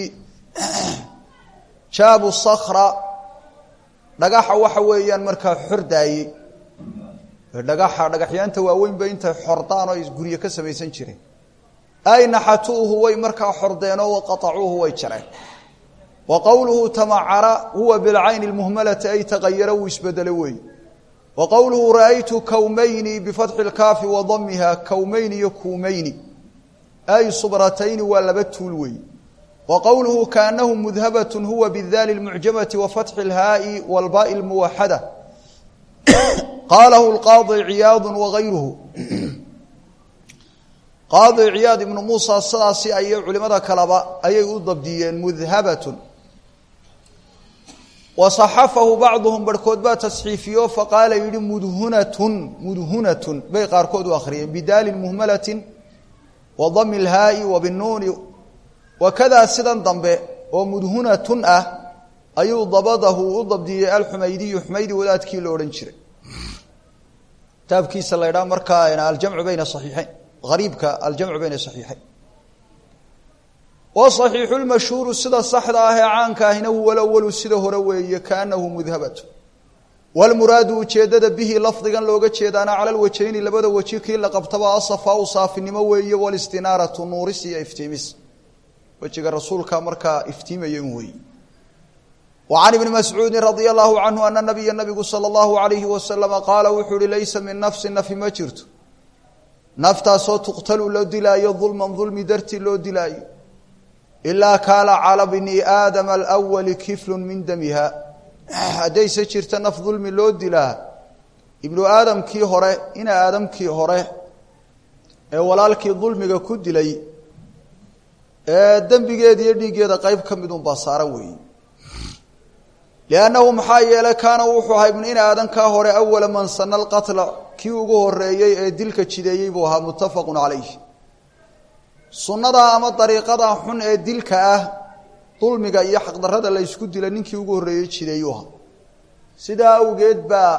jaabu sakra dhagaxa waxa weeyaan markaa xordaayey dhagaxa dhagaxyaanta waaweynba intay xordaan oo guryo ka samaysan jireen ay naxatuuhu way markaa xordeenoo waqaacuuhu way jareen wa qowluhu tamacara huwa bilcayni اlmuhmalati ay tagayara wuu isbedele weeye wa qowluhu ra'aytu kawmayni bifatxi اlkaafi wa damiha kawmayni iyo kuumayni ay subratayni waa laba tuul weeye wa qowluhu kaanahu mudhabat huwa bidaali اlmucjamati wa fatxi اlhaa'i wاlbaai اlmuwaxada qaalahu lqaadi ciyaadu wagayruhu qaadi ciyaad ibnu muusa sidaasi ayay culimada kaleba ayay u dabdiyeen mudhabatun wa saxafahu bacduhum barhkood baa tasxiifiyo faqaala yihi mudhunatun mudhunatun bay qaarkood u akhriyeen bidaali muhmalatin wa dami lhaa'i wa binuuni wakadaa sidan dambe oo mudhunatun ah ayuu dabadahu u dabdiyey alxumaydiyu xumaydi wadaadkii la odhan jiray kitaabkiisa la ydhaha markaa aljamcu bayna saxiixeyn ariibka aljamcu bayna saxiixeyn wa صaxiixu lmashhuuru sida saxda ah ee caanka ahina huwa lawalu sida hore weeye kaanahu mudhabatu wlmuraadu ujeedada bihi lafdigan looga jeedaana cala lwajhayni labada weji kii la qabtaba asafaau saafinimo weeye wlistinaaratu nuuris iyo iftiimis wejiga rasuulka markaa iftiimaya in weeye وعن بن مسعوudi رضي الله عنه أن نبya نبgu slى الله عليه وسلم qاala wuxuu uhi laysa min نفsi نفi ma jirto naftaasoo tuqtalu loo dilaayo ظulma ظulmi dartii loo dilaayo إilaa kaana calى bni aadama الأwli kifl min damiha haddayse jirto naf dulmi loo dilaa ibnu aadamkii hore ina aadamkii hore ee walaalkii dulmiga ku dilay ee dembigeeda iyo dhiiggeeda qeyb ka midun baa saaran weeye liannahu maxaa yeelay kaana wuxuu ahaa ibnu in aadankaa hore awala man sana alqatla kii ugu horeeyey ee dilka jideeyey buu ahaa muttafaqun calayh sunnadaa ama dariiqadaa xun ee dilka ah dulmiga iyo xaqdarrada la ysku dila ninkii ugu horreeyey jideeyuu ahaa sidaa awgeed baa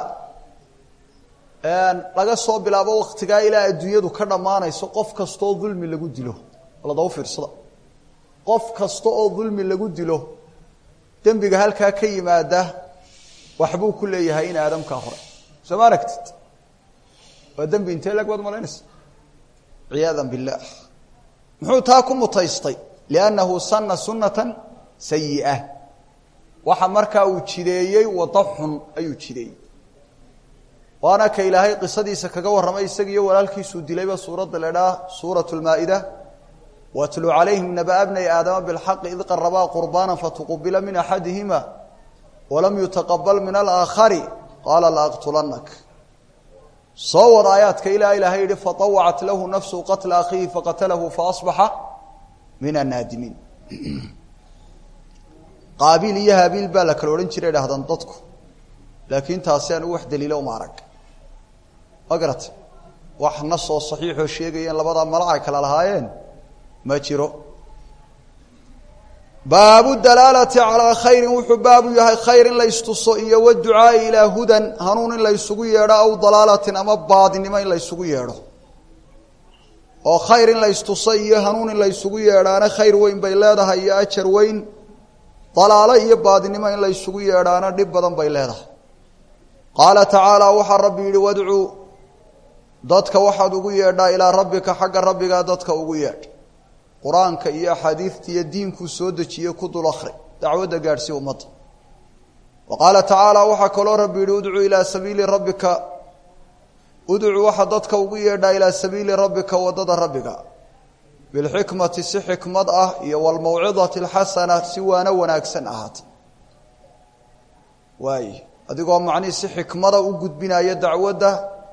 laga soo bilaabo waktigaa ilaa adduunyadu ka dhammaanayso qof kastaoo dulmi lagu dilo ladaba fiirsada qof kasta oo dulmi lagu dilo dembiga halkaa ka yimaada waxbuu ku leeyahay in aadamkaa hore soo ma aragtid waa dembi intee lag baad malaynaysa ciyaada biاllah muxuu taa ku mutaystay liannahu sana sunatan sayi'a waxa markaa uu jideeyey wado xun ayuu jideeyey waana ka ilaahay qisadiisa kaga warramay isagiiyo walaalkiisuu dilayba suuradda la idhaha suurat lmaa-ida watluu calayhim nabaa bnay aadama bilxaqi id qarabaa qurbaana fatuqubila min axadihima walam yutaqabal min alaakhari qaala laaqtulanak soo wad aayaadka ilaa ilaahay yihi faawacat lahu nafsu qatla akhiihi faqatalahu faasbaxa min annaadimiin qaabiil iyo haabiil baa la kala odhan jiray dhahdaan dadku laakiin taasi aan u wax daliila uma arag ma garata wax nasoo saxiixoo sheegaya in labadaa malac ay kala lahaayeen ma jiro baabu dalaalati calaa khayrin wuxuu baabu yahay khayr in la ystuso iyo waducaai ilaa hudan hanuun in la ysugu yeedho aw dalaalatin ama baadinimo in la ysugu yeedho oo khayr in la ystuso iyo hanuun in la ysugu yeedhaana khayr weyn bay leedahay iyo ajar weyn dalaalo iyo baadinimo in la ysugu yeedhaana dhib badan bay leedahay qaala tacaala waxaa rabbi yidhi wadcuu dadka waxaad ugu yeedhaa ilaa rabbika xagga rabbigaa dadka ugu yeedh qur-aanka iyo axaadiidta iyo diinkuu soo dejiye ku dul akri dacwadda gaadhsii ummadda wa qaala tacaala waxaa kaloo rabbi yidhi udcuu ilaa sabiili rabbika udcuu waxaa dadka ugu yeedhaa ilaa sabiili rabbika waddada rabbiga bilxikmati si xikmad ah iyo walmawcidati alxasana si waano wanaagsan ahaata waay adigoo macnihii si xikmada u gudbinaya dacwadda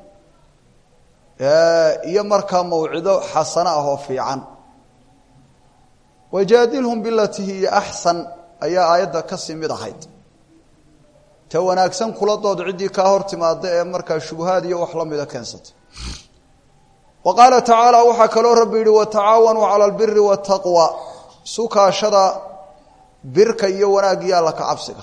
iyo markaa mawcido xasano ah oo fiican wajaadilhum bilati hiya axsan ayaa aayadda kasii mid ahayd ta wanaagsan kula dood ciddii kaa hor timaada ee markaa shubahaad iyo wax la mida keensatay wa qaala tacaala waxaa kaloo rabbi yihi watacaawanuu cala albiri waataqwa isu kaashada birka iyo wanaaggiyo alla ka cabsiga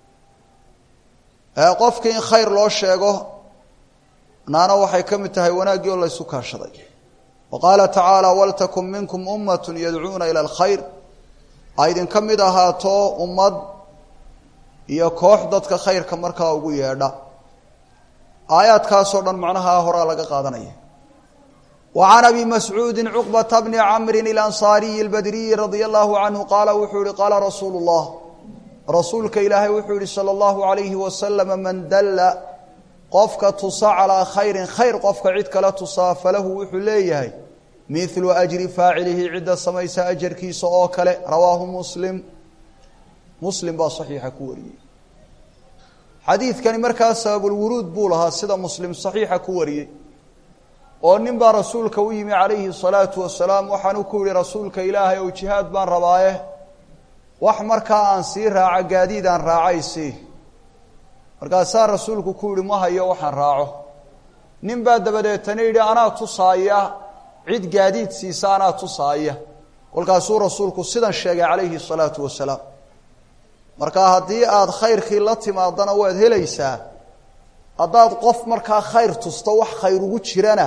qofkii in khayr loo sheego naana waxay ka mid tahay wanaaggii oo la ysu kaashaday wa qaala tacaala waltakun minkum ummatun yadcuuna ila alkhayr a idinka mid ahaato ummad iyo koox dadka khayrka markaa ugu yeedha aayaadkaasoo dhan macnaha horaa laga qaadanaya wa can abi mascuudi cuqbata bni camrin ilansaariyi albadriyi radia allahu canhu qaala wuxuu yihi qaala rasuulu llah rasuulka ilaahay wuxuu yihi salى اllahu alayhi wasalama man dalla qofka tusa calaa khayrin khayr qofka cid kale tusaa falahu wuxuu leeyahay milu ajri faacilihi cidda samaysa ajarkiisa oo kale rawaahu muslim muslim baa saxiixa ku wariyey xadiidkani markaa sababulwuruud buu lahaa sida muslim saxiixa ku wariyey oo nin baa rasuulka u yimi calayhi الsalaatu wasalaam waxaanu ku yihi rasuulka ilaahay ou jihaad baan rabaaye wax markaa aan sii raaco gaadiid aan raacaysi markaasaa rasuulku ku yihi ma hayo waxaan raaco nin baa dabadeetana yidhi anaa tusaaya cid gaadiid siisa anaa tusaaya kolkaasuu rasuulku sidan sheegay calayhi الsalaatu wasalaam marka haddii aada khayrkii la timaadana waad helaysaa haddaad qof markaa khayr tusto wax khayr ugu jirana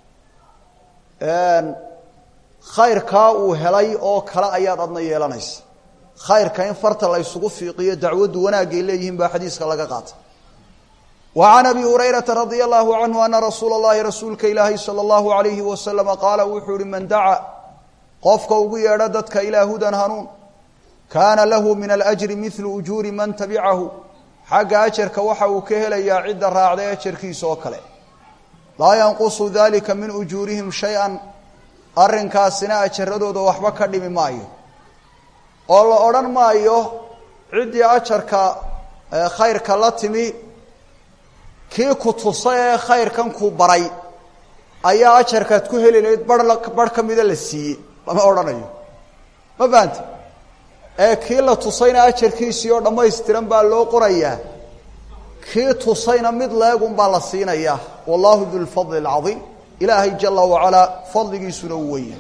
khayrkaa uu helay oo kale ayaad adna yeelanaysa khayrka in farta la ysugu fiiqiyo dacwaddu wanaagay leeyihiin baa xadiiska laga qaata wa can abi hurayrata radia allahu canhu ana rasuula اllahi rasuulka ilaahi salى اllahu alayhi wasalama qaala wuxuu yihi man daca qofka ugu yeedho dadka ilaa hudan hanuun kaana lahu min alajri milu ujuuri man tabicahu xagga ajarka waxa uu ka helayaa cidda raacday ajarkiisa oo kale laa yanqusu dalika min ujuurihim shay-an arrinkaasina ajaradooda waxba ka dhimi maayo oo la odhan maayo ciddii ajarka khayrka la timi kii ku tusa ee khayrkan ku baray ayaa ajarkaad ku heli lahayd bar barh ka mida la siiyey lama odhanayo ma fahamti ee kii la tusayna ajarkiisii oo dhammaystiran baa loo qorayaa kii tusayna mid leegun baa la siinayaa wallahu du lfadli alcadiim ilaahay jala wacalaa fadligiisuna uu weya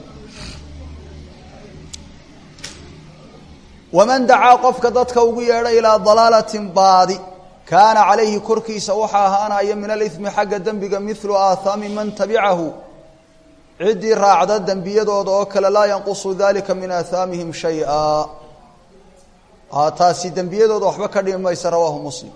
waman dacaa qofka dadka ugu yeedha ilaa dalaalatin baadi kaana calayhi korkiisa waxaa ahaanaya min alimi xagga dembiga milu aathaami man tabicahu ciddii raacda dembiyadooda oo kale laa yanqusu dalika min aathaamihim shaya taasi dembiyadooda waxba ka dhimi maysa rawaahu muslim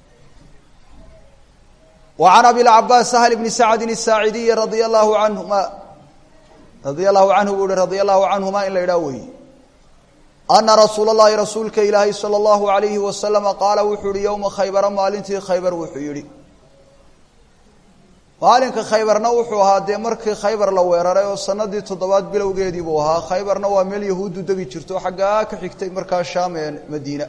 wa can abilcabaas sahl bni sacdin الsaacidiyi radia allahu anhuma radia allahu canhu buu hi radia allahu canhuma in la idhaah weeye ana rasuula اllahi rasuulka ilaahay salى اllahu alayhi wasalama qaala wuxuu yihi yowma khaybara maalintii khaybar wuxuu yihi maalinka khaybarna wuxuu ahaa dee markii khaybar la weeraray oo sanadii toddobaad bilowgeedii buu ahaa khaybarna waa meel yahuuddu degi jirto xaggaa ka xigtay markaa shaam ee madiina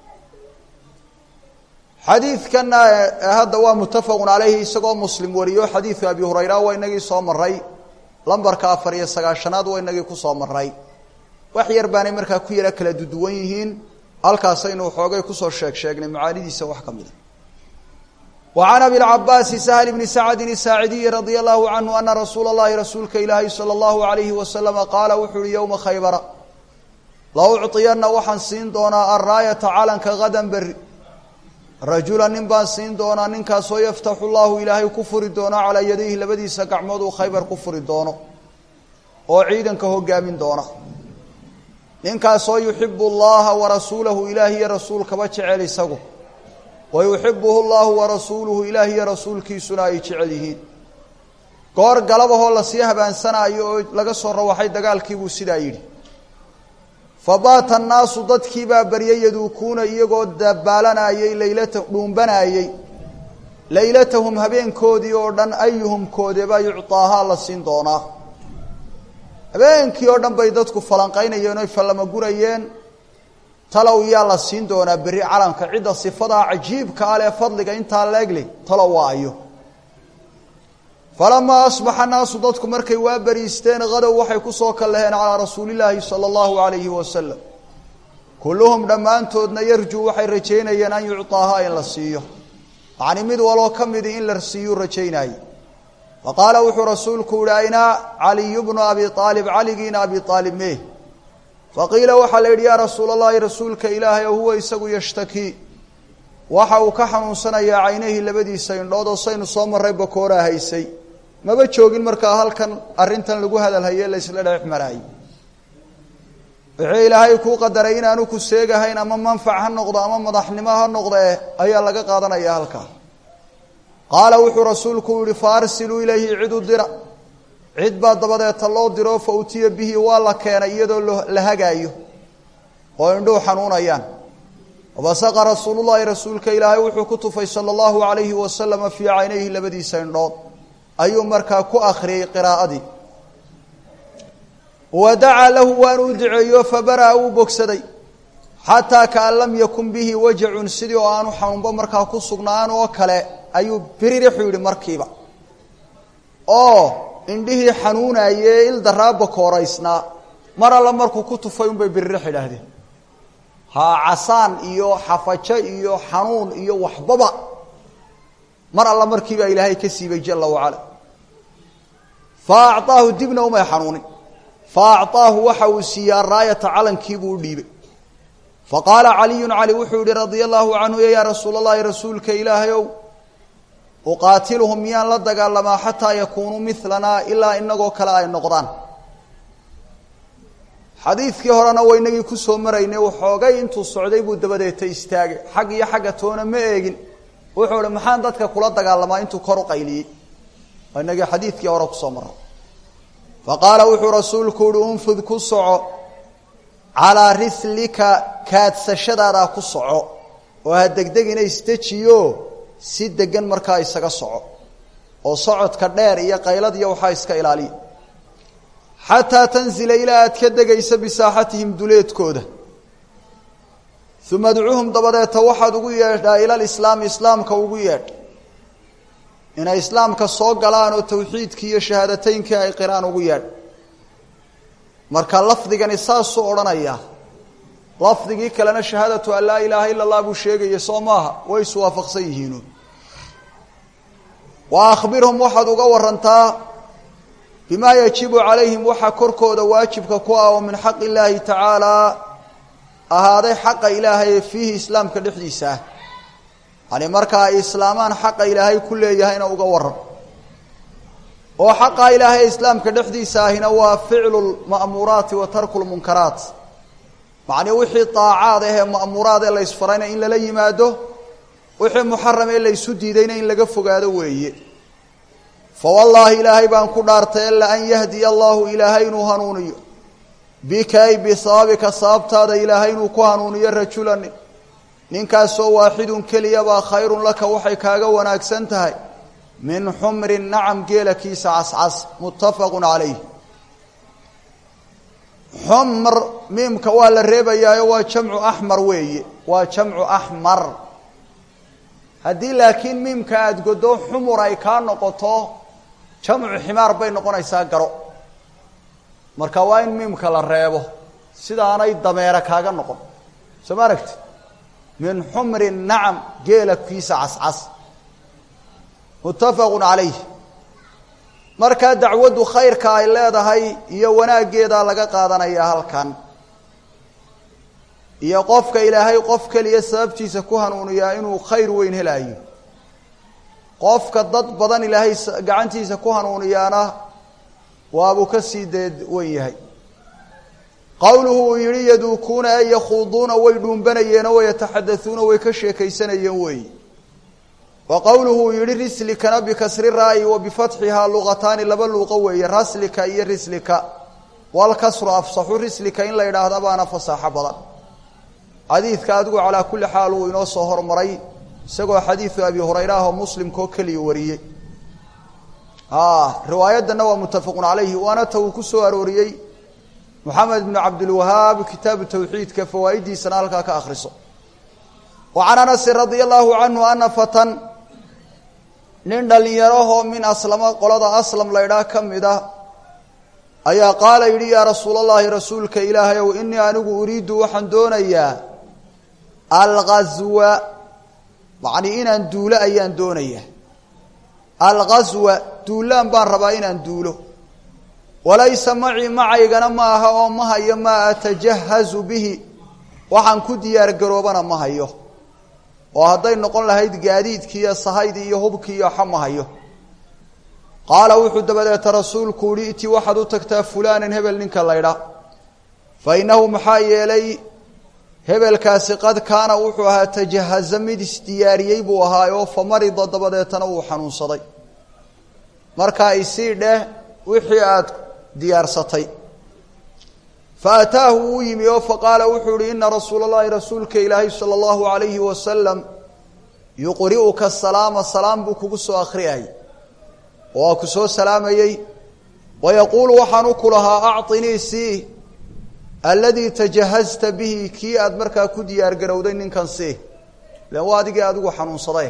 xadiidkana hadda waa muttafaqun caleyhi isagoo muslim wariyo xadiidka abi hurayra waa inagii soo maray lambarka afar iyo sagaashanaad waa inagii kusoo maray wax yar baanay markaa ku yara kala duduwan yihiin halkaasaynu xoogay kusoo sheeg sheegnay macaanidiisa wax ka mida وعn أbي العabاsi سهل بن سacد الsاaعidiي رadي الlه عnه أna rasuul الlahi rasuulka ilaahi slى الlه عaليه وasلم qaala wuxuu uhi yومa khaybra laucطiyana waxaan siin doonaa alraayata calanka gadan beri rajula nin baan siin doonaa ninkaasoo yaftaxu llahu ilaahay ku furi doono calaa yadayhi labadiisa gacmood uu khaybar ku furi doono oo ciidanka hogaamin doona ninkaasoo yuxibu اllaha warasuulahu ilaah iyo rasuulkaba jecel isagu wa yuxibuhu llahu warasuuluhu ilaah iyo rasuulkiisuna ay jecel yihiin goor galabahoo lasii habaansanayo oo laga soo rawaxay dagaalkiibuu sidaa yidhi fabaata annaasu dadkii baa baryay yaduukuuna iyagoo dabaalanayey laylata dhuumbanaayey laylatahum habeenkoodii oo dhan ayuhum koodebaa yucطaahaa la siin doonaa habeenkii oo dhan bay dadku falanqaynayeen oy fallamagurayeen talow yaa la siin doonaa berri calanka cidda sifadaa cajiibka ah lee fadliga intaa leegle talow waa ayo falamaa asbaxa naasu dadku markay waa beriisteen hadow waxay kusoo kallaheen calaa rasuulillaahi sala allahu alayhi wasalam kulluhum dhammaantoodna yarjuu waxay rajaynayeen an yucطaahaa in la siiyo yacni mid waloo ka midi in la siiyuu rajaynaaye fa qaala wuxuu rasuulku yihi aynaa caliyu bnu abi aalib caligiina abi aalib mee faqiila waxaa la yidhi yaa rasuul allahi rasuulka ilaahay o huwa isagu yashtakii waxa uu ka xanuunsanayaa caynahii labadiisa indhood oo saynu soo marray bakooraa haysay maba joogin markaa halkan arrintan lagu hadalhaye la isla dhex maraayey wixii ilaahay kuu qadaray inaanu ku seegahayn ama manfac ha noqdo ama madaxnimo ha noqdee ayaa laga qaadanaya halkaa qaala wuxuu rasuulku yihi fa arsiluu ilayhi cid u dira cid baa dabadeeta loo diro fa utiya bihi waa la keenay iyadoo la hagaayo oo indhuhu xanuunayaan wabasaqa rasuulullahi rasuulka ilaahay wuxuu ku tufay sala allahu alayhi wasalama fii caynayhi labadiisa indhood ayuu markaa ku akhriyey qiraa'adii wa dacaa lahu waanu u duceeyo fabara'a uu bogsaday xataa kaan lam yakun bihi wajacun sidii oo aanu xanuunba markaa ku sugnaan oo kale ayuu biririxu yidhi markiiba oo indhihii xanuunayee il daraaba kooraysnaa mar alla markuu ku tufay unbay biririx idhaahdeen ha casaan iyo xafajo iyo xanuun iyo waxbaba mar alla markiibaa ilaahay ka siibay jala wacala fa acطaahu dibna umay xanuunin fa acطaahu waxa uu siiyey araayata calankiibuu u dhiibay faqaala caliyun cali wuxuu yihi radia allahu canhu yaa rasuul allahi rasuulka ilaahay ow uqaatiluhum miyaan la dagaalamaa xataa yakuunuu milanaa ilaa inagoo kale ay noqdaan xadiidkii horena waynagii kusoo maraynay waxoogay intuu socday buu dabadeeta istaagay xag iyo xagga toona ma eegin wuxuu hi maxaan dadka kula dagaalamaa intuu kor u qayliyey inagii xadiidkii hore kusoo maray fa qaala wuxuu rasuulku uhi unfud ku soco calaa rislika kaadsashadaadaa ku soco oo ha degdegina isdejiyo si degan markaa isaga soco oo socodka dheer iyo qaylad iyo waxaa iska ilaaliya xataa tanzila ilaa aad ka degaysa bisaaxatihim duleedkooda uma adcuuhum dabadeeta waxaad ugu yeedhaa ila lislaami islaamka ugu yeedh inay islaamka soo galaan oo tawxiidkii iyo shahaadateynkii ay qiraan ugu yeedh marka lafdigani saasuu odhanayaa lafdigii kalena shahaadatu an laa ilaaha ila allah buu sheegaya soo maaha way iswaafaqsan yihiinu wa akhbirhum waxaad uga warantaa bima yajibu calayhim waxaa korkooda waajibka ku ah oo min xaq illaahi tacaalaa ahaaday xaqa ilaahay ee fiihi islaamka dhexdiisa ah yani marka ay islaamaan xaqa ilaahay ku leeyahayna uga waran oo xaqa ilaahay ee islaamka dhexdiisa ahina waa ficlu lma'muuraati wa tarku lmunkaraat macnii wixii daacaad ah ee ma'muuraad ee laysfarayna in lala yimaado wixii muxaram ee laysu diidayna in laga fogaado weeye fawallaahi ilaahay baan ku dhaartay ila an yahdiya allahu ilaahay inuu hanuuniyo bika ay bisababika sababtaada ilaahay inuu ku hanuuniyo rajulanin ninkaasoo waaxidun keliyabaa khayrun laka waxay kaaga wanaagsan tahay min xumrin nacam geela kiisa cascas muttafaqun calayh xumr miimka waa la reebayaayo waa jamcu axmar weeye waa jamcu axmar haddii laakiin miimka aada godo xumur ay kaa noqoto jamcu ximaar bay noqonaysaa garo marka waa in miimka la reebo sidaanay dameere kaaga noqon soo ma aragti min xumrin nacam geela kiisa cascas muttafaqu calayh markaa dacwaddu khayrka ay leedahay iyo wanaaggeedaa laga qaadanayaa halkan iyo qofka ilaahay qof keliya sababtiisa ku hanuuniyaa inuu khayr weyn helaayo qofka dad badan ilaahay gacantiisa ku hanuuniyaana waabuu ka sii deed wen yahay qowluhu uu yihi yaduukuuna ee yakhuuduuna way dhuumbanayeen oo yataxadauuna way ka sheekaysanayeen weeyi wa qowluhu uu yihi rislikana bikasri raa'i wa bifatxihaa luqataani laba luuqo weeye raslika iyo rislika walkasru afsaxu rislika in la yidhaahda baana fasaaxo badan xadiidka adigu calaa kulli xaal uu inoo soo hormaray isagoo xadiidu abi hurayra ah oo muslimkaoo keliya wariyey riwaayadana waa muttafaqun calayhi waana ta uu ku soo arooriyey moxamed bnu cabdilwahaab kitaabu tawxiidka fawaa'idiisana halkaa ka akhriso wa can anasin radia allahu canhu ana fatan nin dhallinyarahoo min aslama qolada aslam laydhaah ka mid a ayaa qaala yidhi yaa rasuul allahi rasuulka ilaahay ow inii anigu uriidu waxaan doonayaa alghazwa macnii inaan duulo ayaan doonayaa alghazwa duulaan baan rabaa inaan duulo walaysa macii macaygana ma aha oo ma hayo maa atajahazu bihi waxaan ku diyaar garoobana ma hayo oo hadday noqon lahayd gaadiidkii iyo sahaydii iyo hubkii iyo waxa ma hayo qaala wuxuu dabadeeta rasuulku uhi iti waxaad u tagtaa fulaanan hebel ninka laydha fa innahu maxaa yeelay hebelkaasi qad kaana wuxuu ahaa tajahaza mid isdiyaariyey buu ahaayoo fa marida dabadeetana wuu xanuunsaday markaa isii dheh wixii aad diyaarsatay fa ataahu wuu yimi oo faqaala wuxuu ihi ina rasuula allahi rasuulka ilaahay sala allahu alayhi wasalam yuqri'uka salaama salaam buu kugu soo akhriyay oo waa ku soo salaamayey wayaquulu waxaan u ku lahaa acطinii sii alladii tajahazta bihi kii aad markaa ku diyaar garowday ninkan sii ilan waa adigii adigu xanuunsaday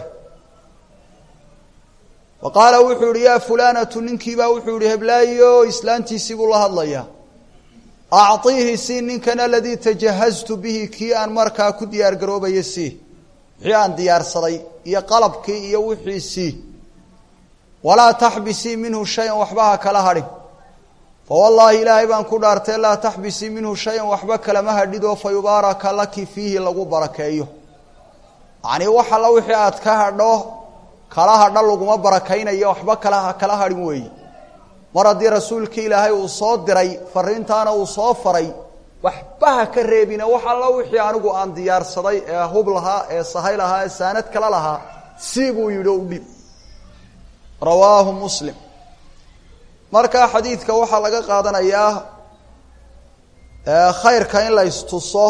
wa qaala wuxuu yihi yaa fulaanatu ninkiibaa wuxuu yihi heblaayo islaantiisii buu la hadlayaa acطiihi sii ninkan aladii tajahaztu bihi kii aan markaa ku diyaar garoobaya sii wixii aan diyaarsaday iyo qalabkii iyo wixii sii walaa taxbisii minhu shayan waxba ha kala hadhin fawallaahi ilaahay baan ku dhaartay laa taxbisii minhu shayan waxba kalama hadhidoo fa yubaaraka laki fiihi lagu barakeeyo yacnii wax alla wixii aad ka hadho kala hadha laguma barakaynayo waxba kala kala hadhin weeye mar haddii rasuulkii ilaahay uu soo diray fariintaana uu soo faray waxba ha ka reebina wax alla wixii anigu aan diyaarsaday ee hub lahaa ee sahay lahaa ee saanad kala lahaa sii buu yidhi o udhib rawaahu muslim markaa xadiidka waxaa laga qaadanayaa khayrka in la istuso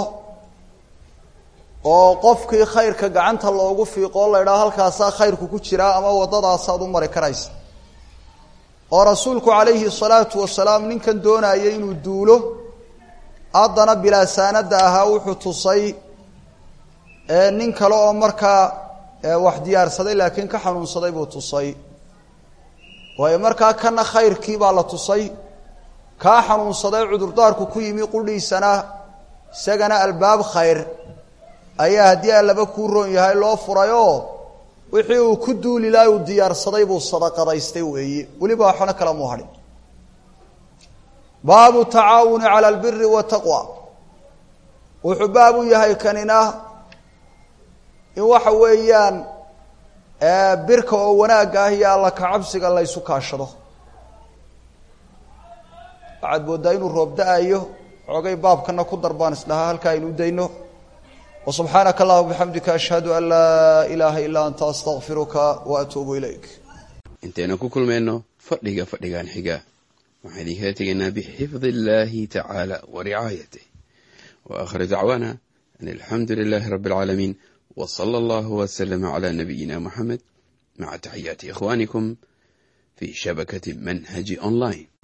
oo qofkii khayrka gacanta loogu fiiqo o la idhaha halkaasaa khayrku ku jiraa ama waddadaasaad u mari karaysa oo rasuulku calayhi salaatu wasalaam ninkan doonayay inuu duulo haddana bilaa saanada ahaa wuxuu tusay nin kale oo markaa wax diyaarsaday laakiin ka xanuunsaday buu tusay waayo markaa kana khayrkii baa la tusay kaa xanuunsaday cudurdaarku ku yimi qudhiisana isagana albaab khayr ayaa haddii allaba kuu roon yahay loo furayoo wixii uu ku duuli laha uu diyaarsaday buu sadaqadaystay weeye weliba waxna kala muu hadhin baabu tacaawuni cala albiri wataqwa wuxuu baab u yahay kanina in waxa weeyaan birka oo wanaagga ah iyo alla kacabsiga la ysu kaashado waxaad mooddaa inuu roob da-ayo xoogay baabkana ku darbaan isdhahaa halkaa aynu dayno wa subxaanaka allahuma bixamdika ashhadu an laa ilaaha ilaa anta astaqfiruka wa atuubu ilayk intaynu ku kulmayno fadhiga fadhigan xiga waxaan idinkala tegaynaa bixifdi illaahi tacaala wa ricaayatih wa aakhiru dacwaana an alxamdu lilaahi rabbi alcaalamiin wa sala allahu waslama calaa nabiyina moxamed maca taxiyaati ikhwaanikum fii shabakati manhaji online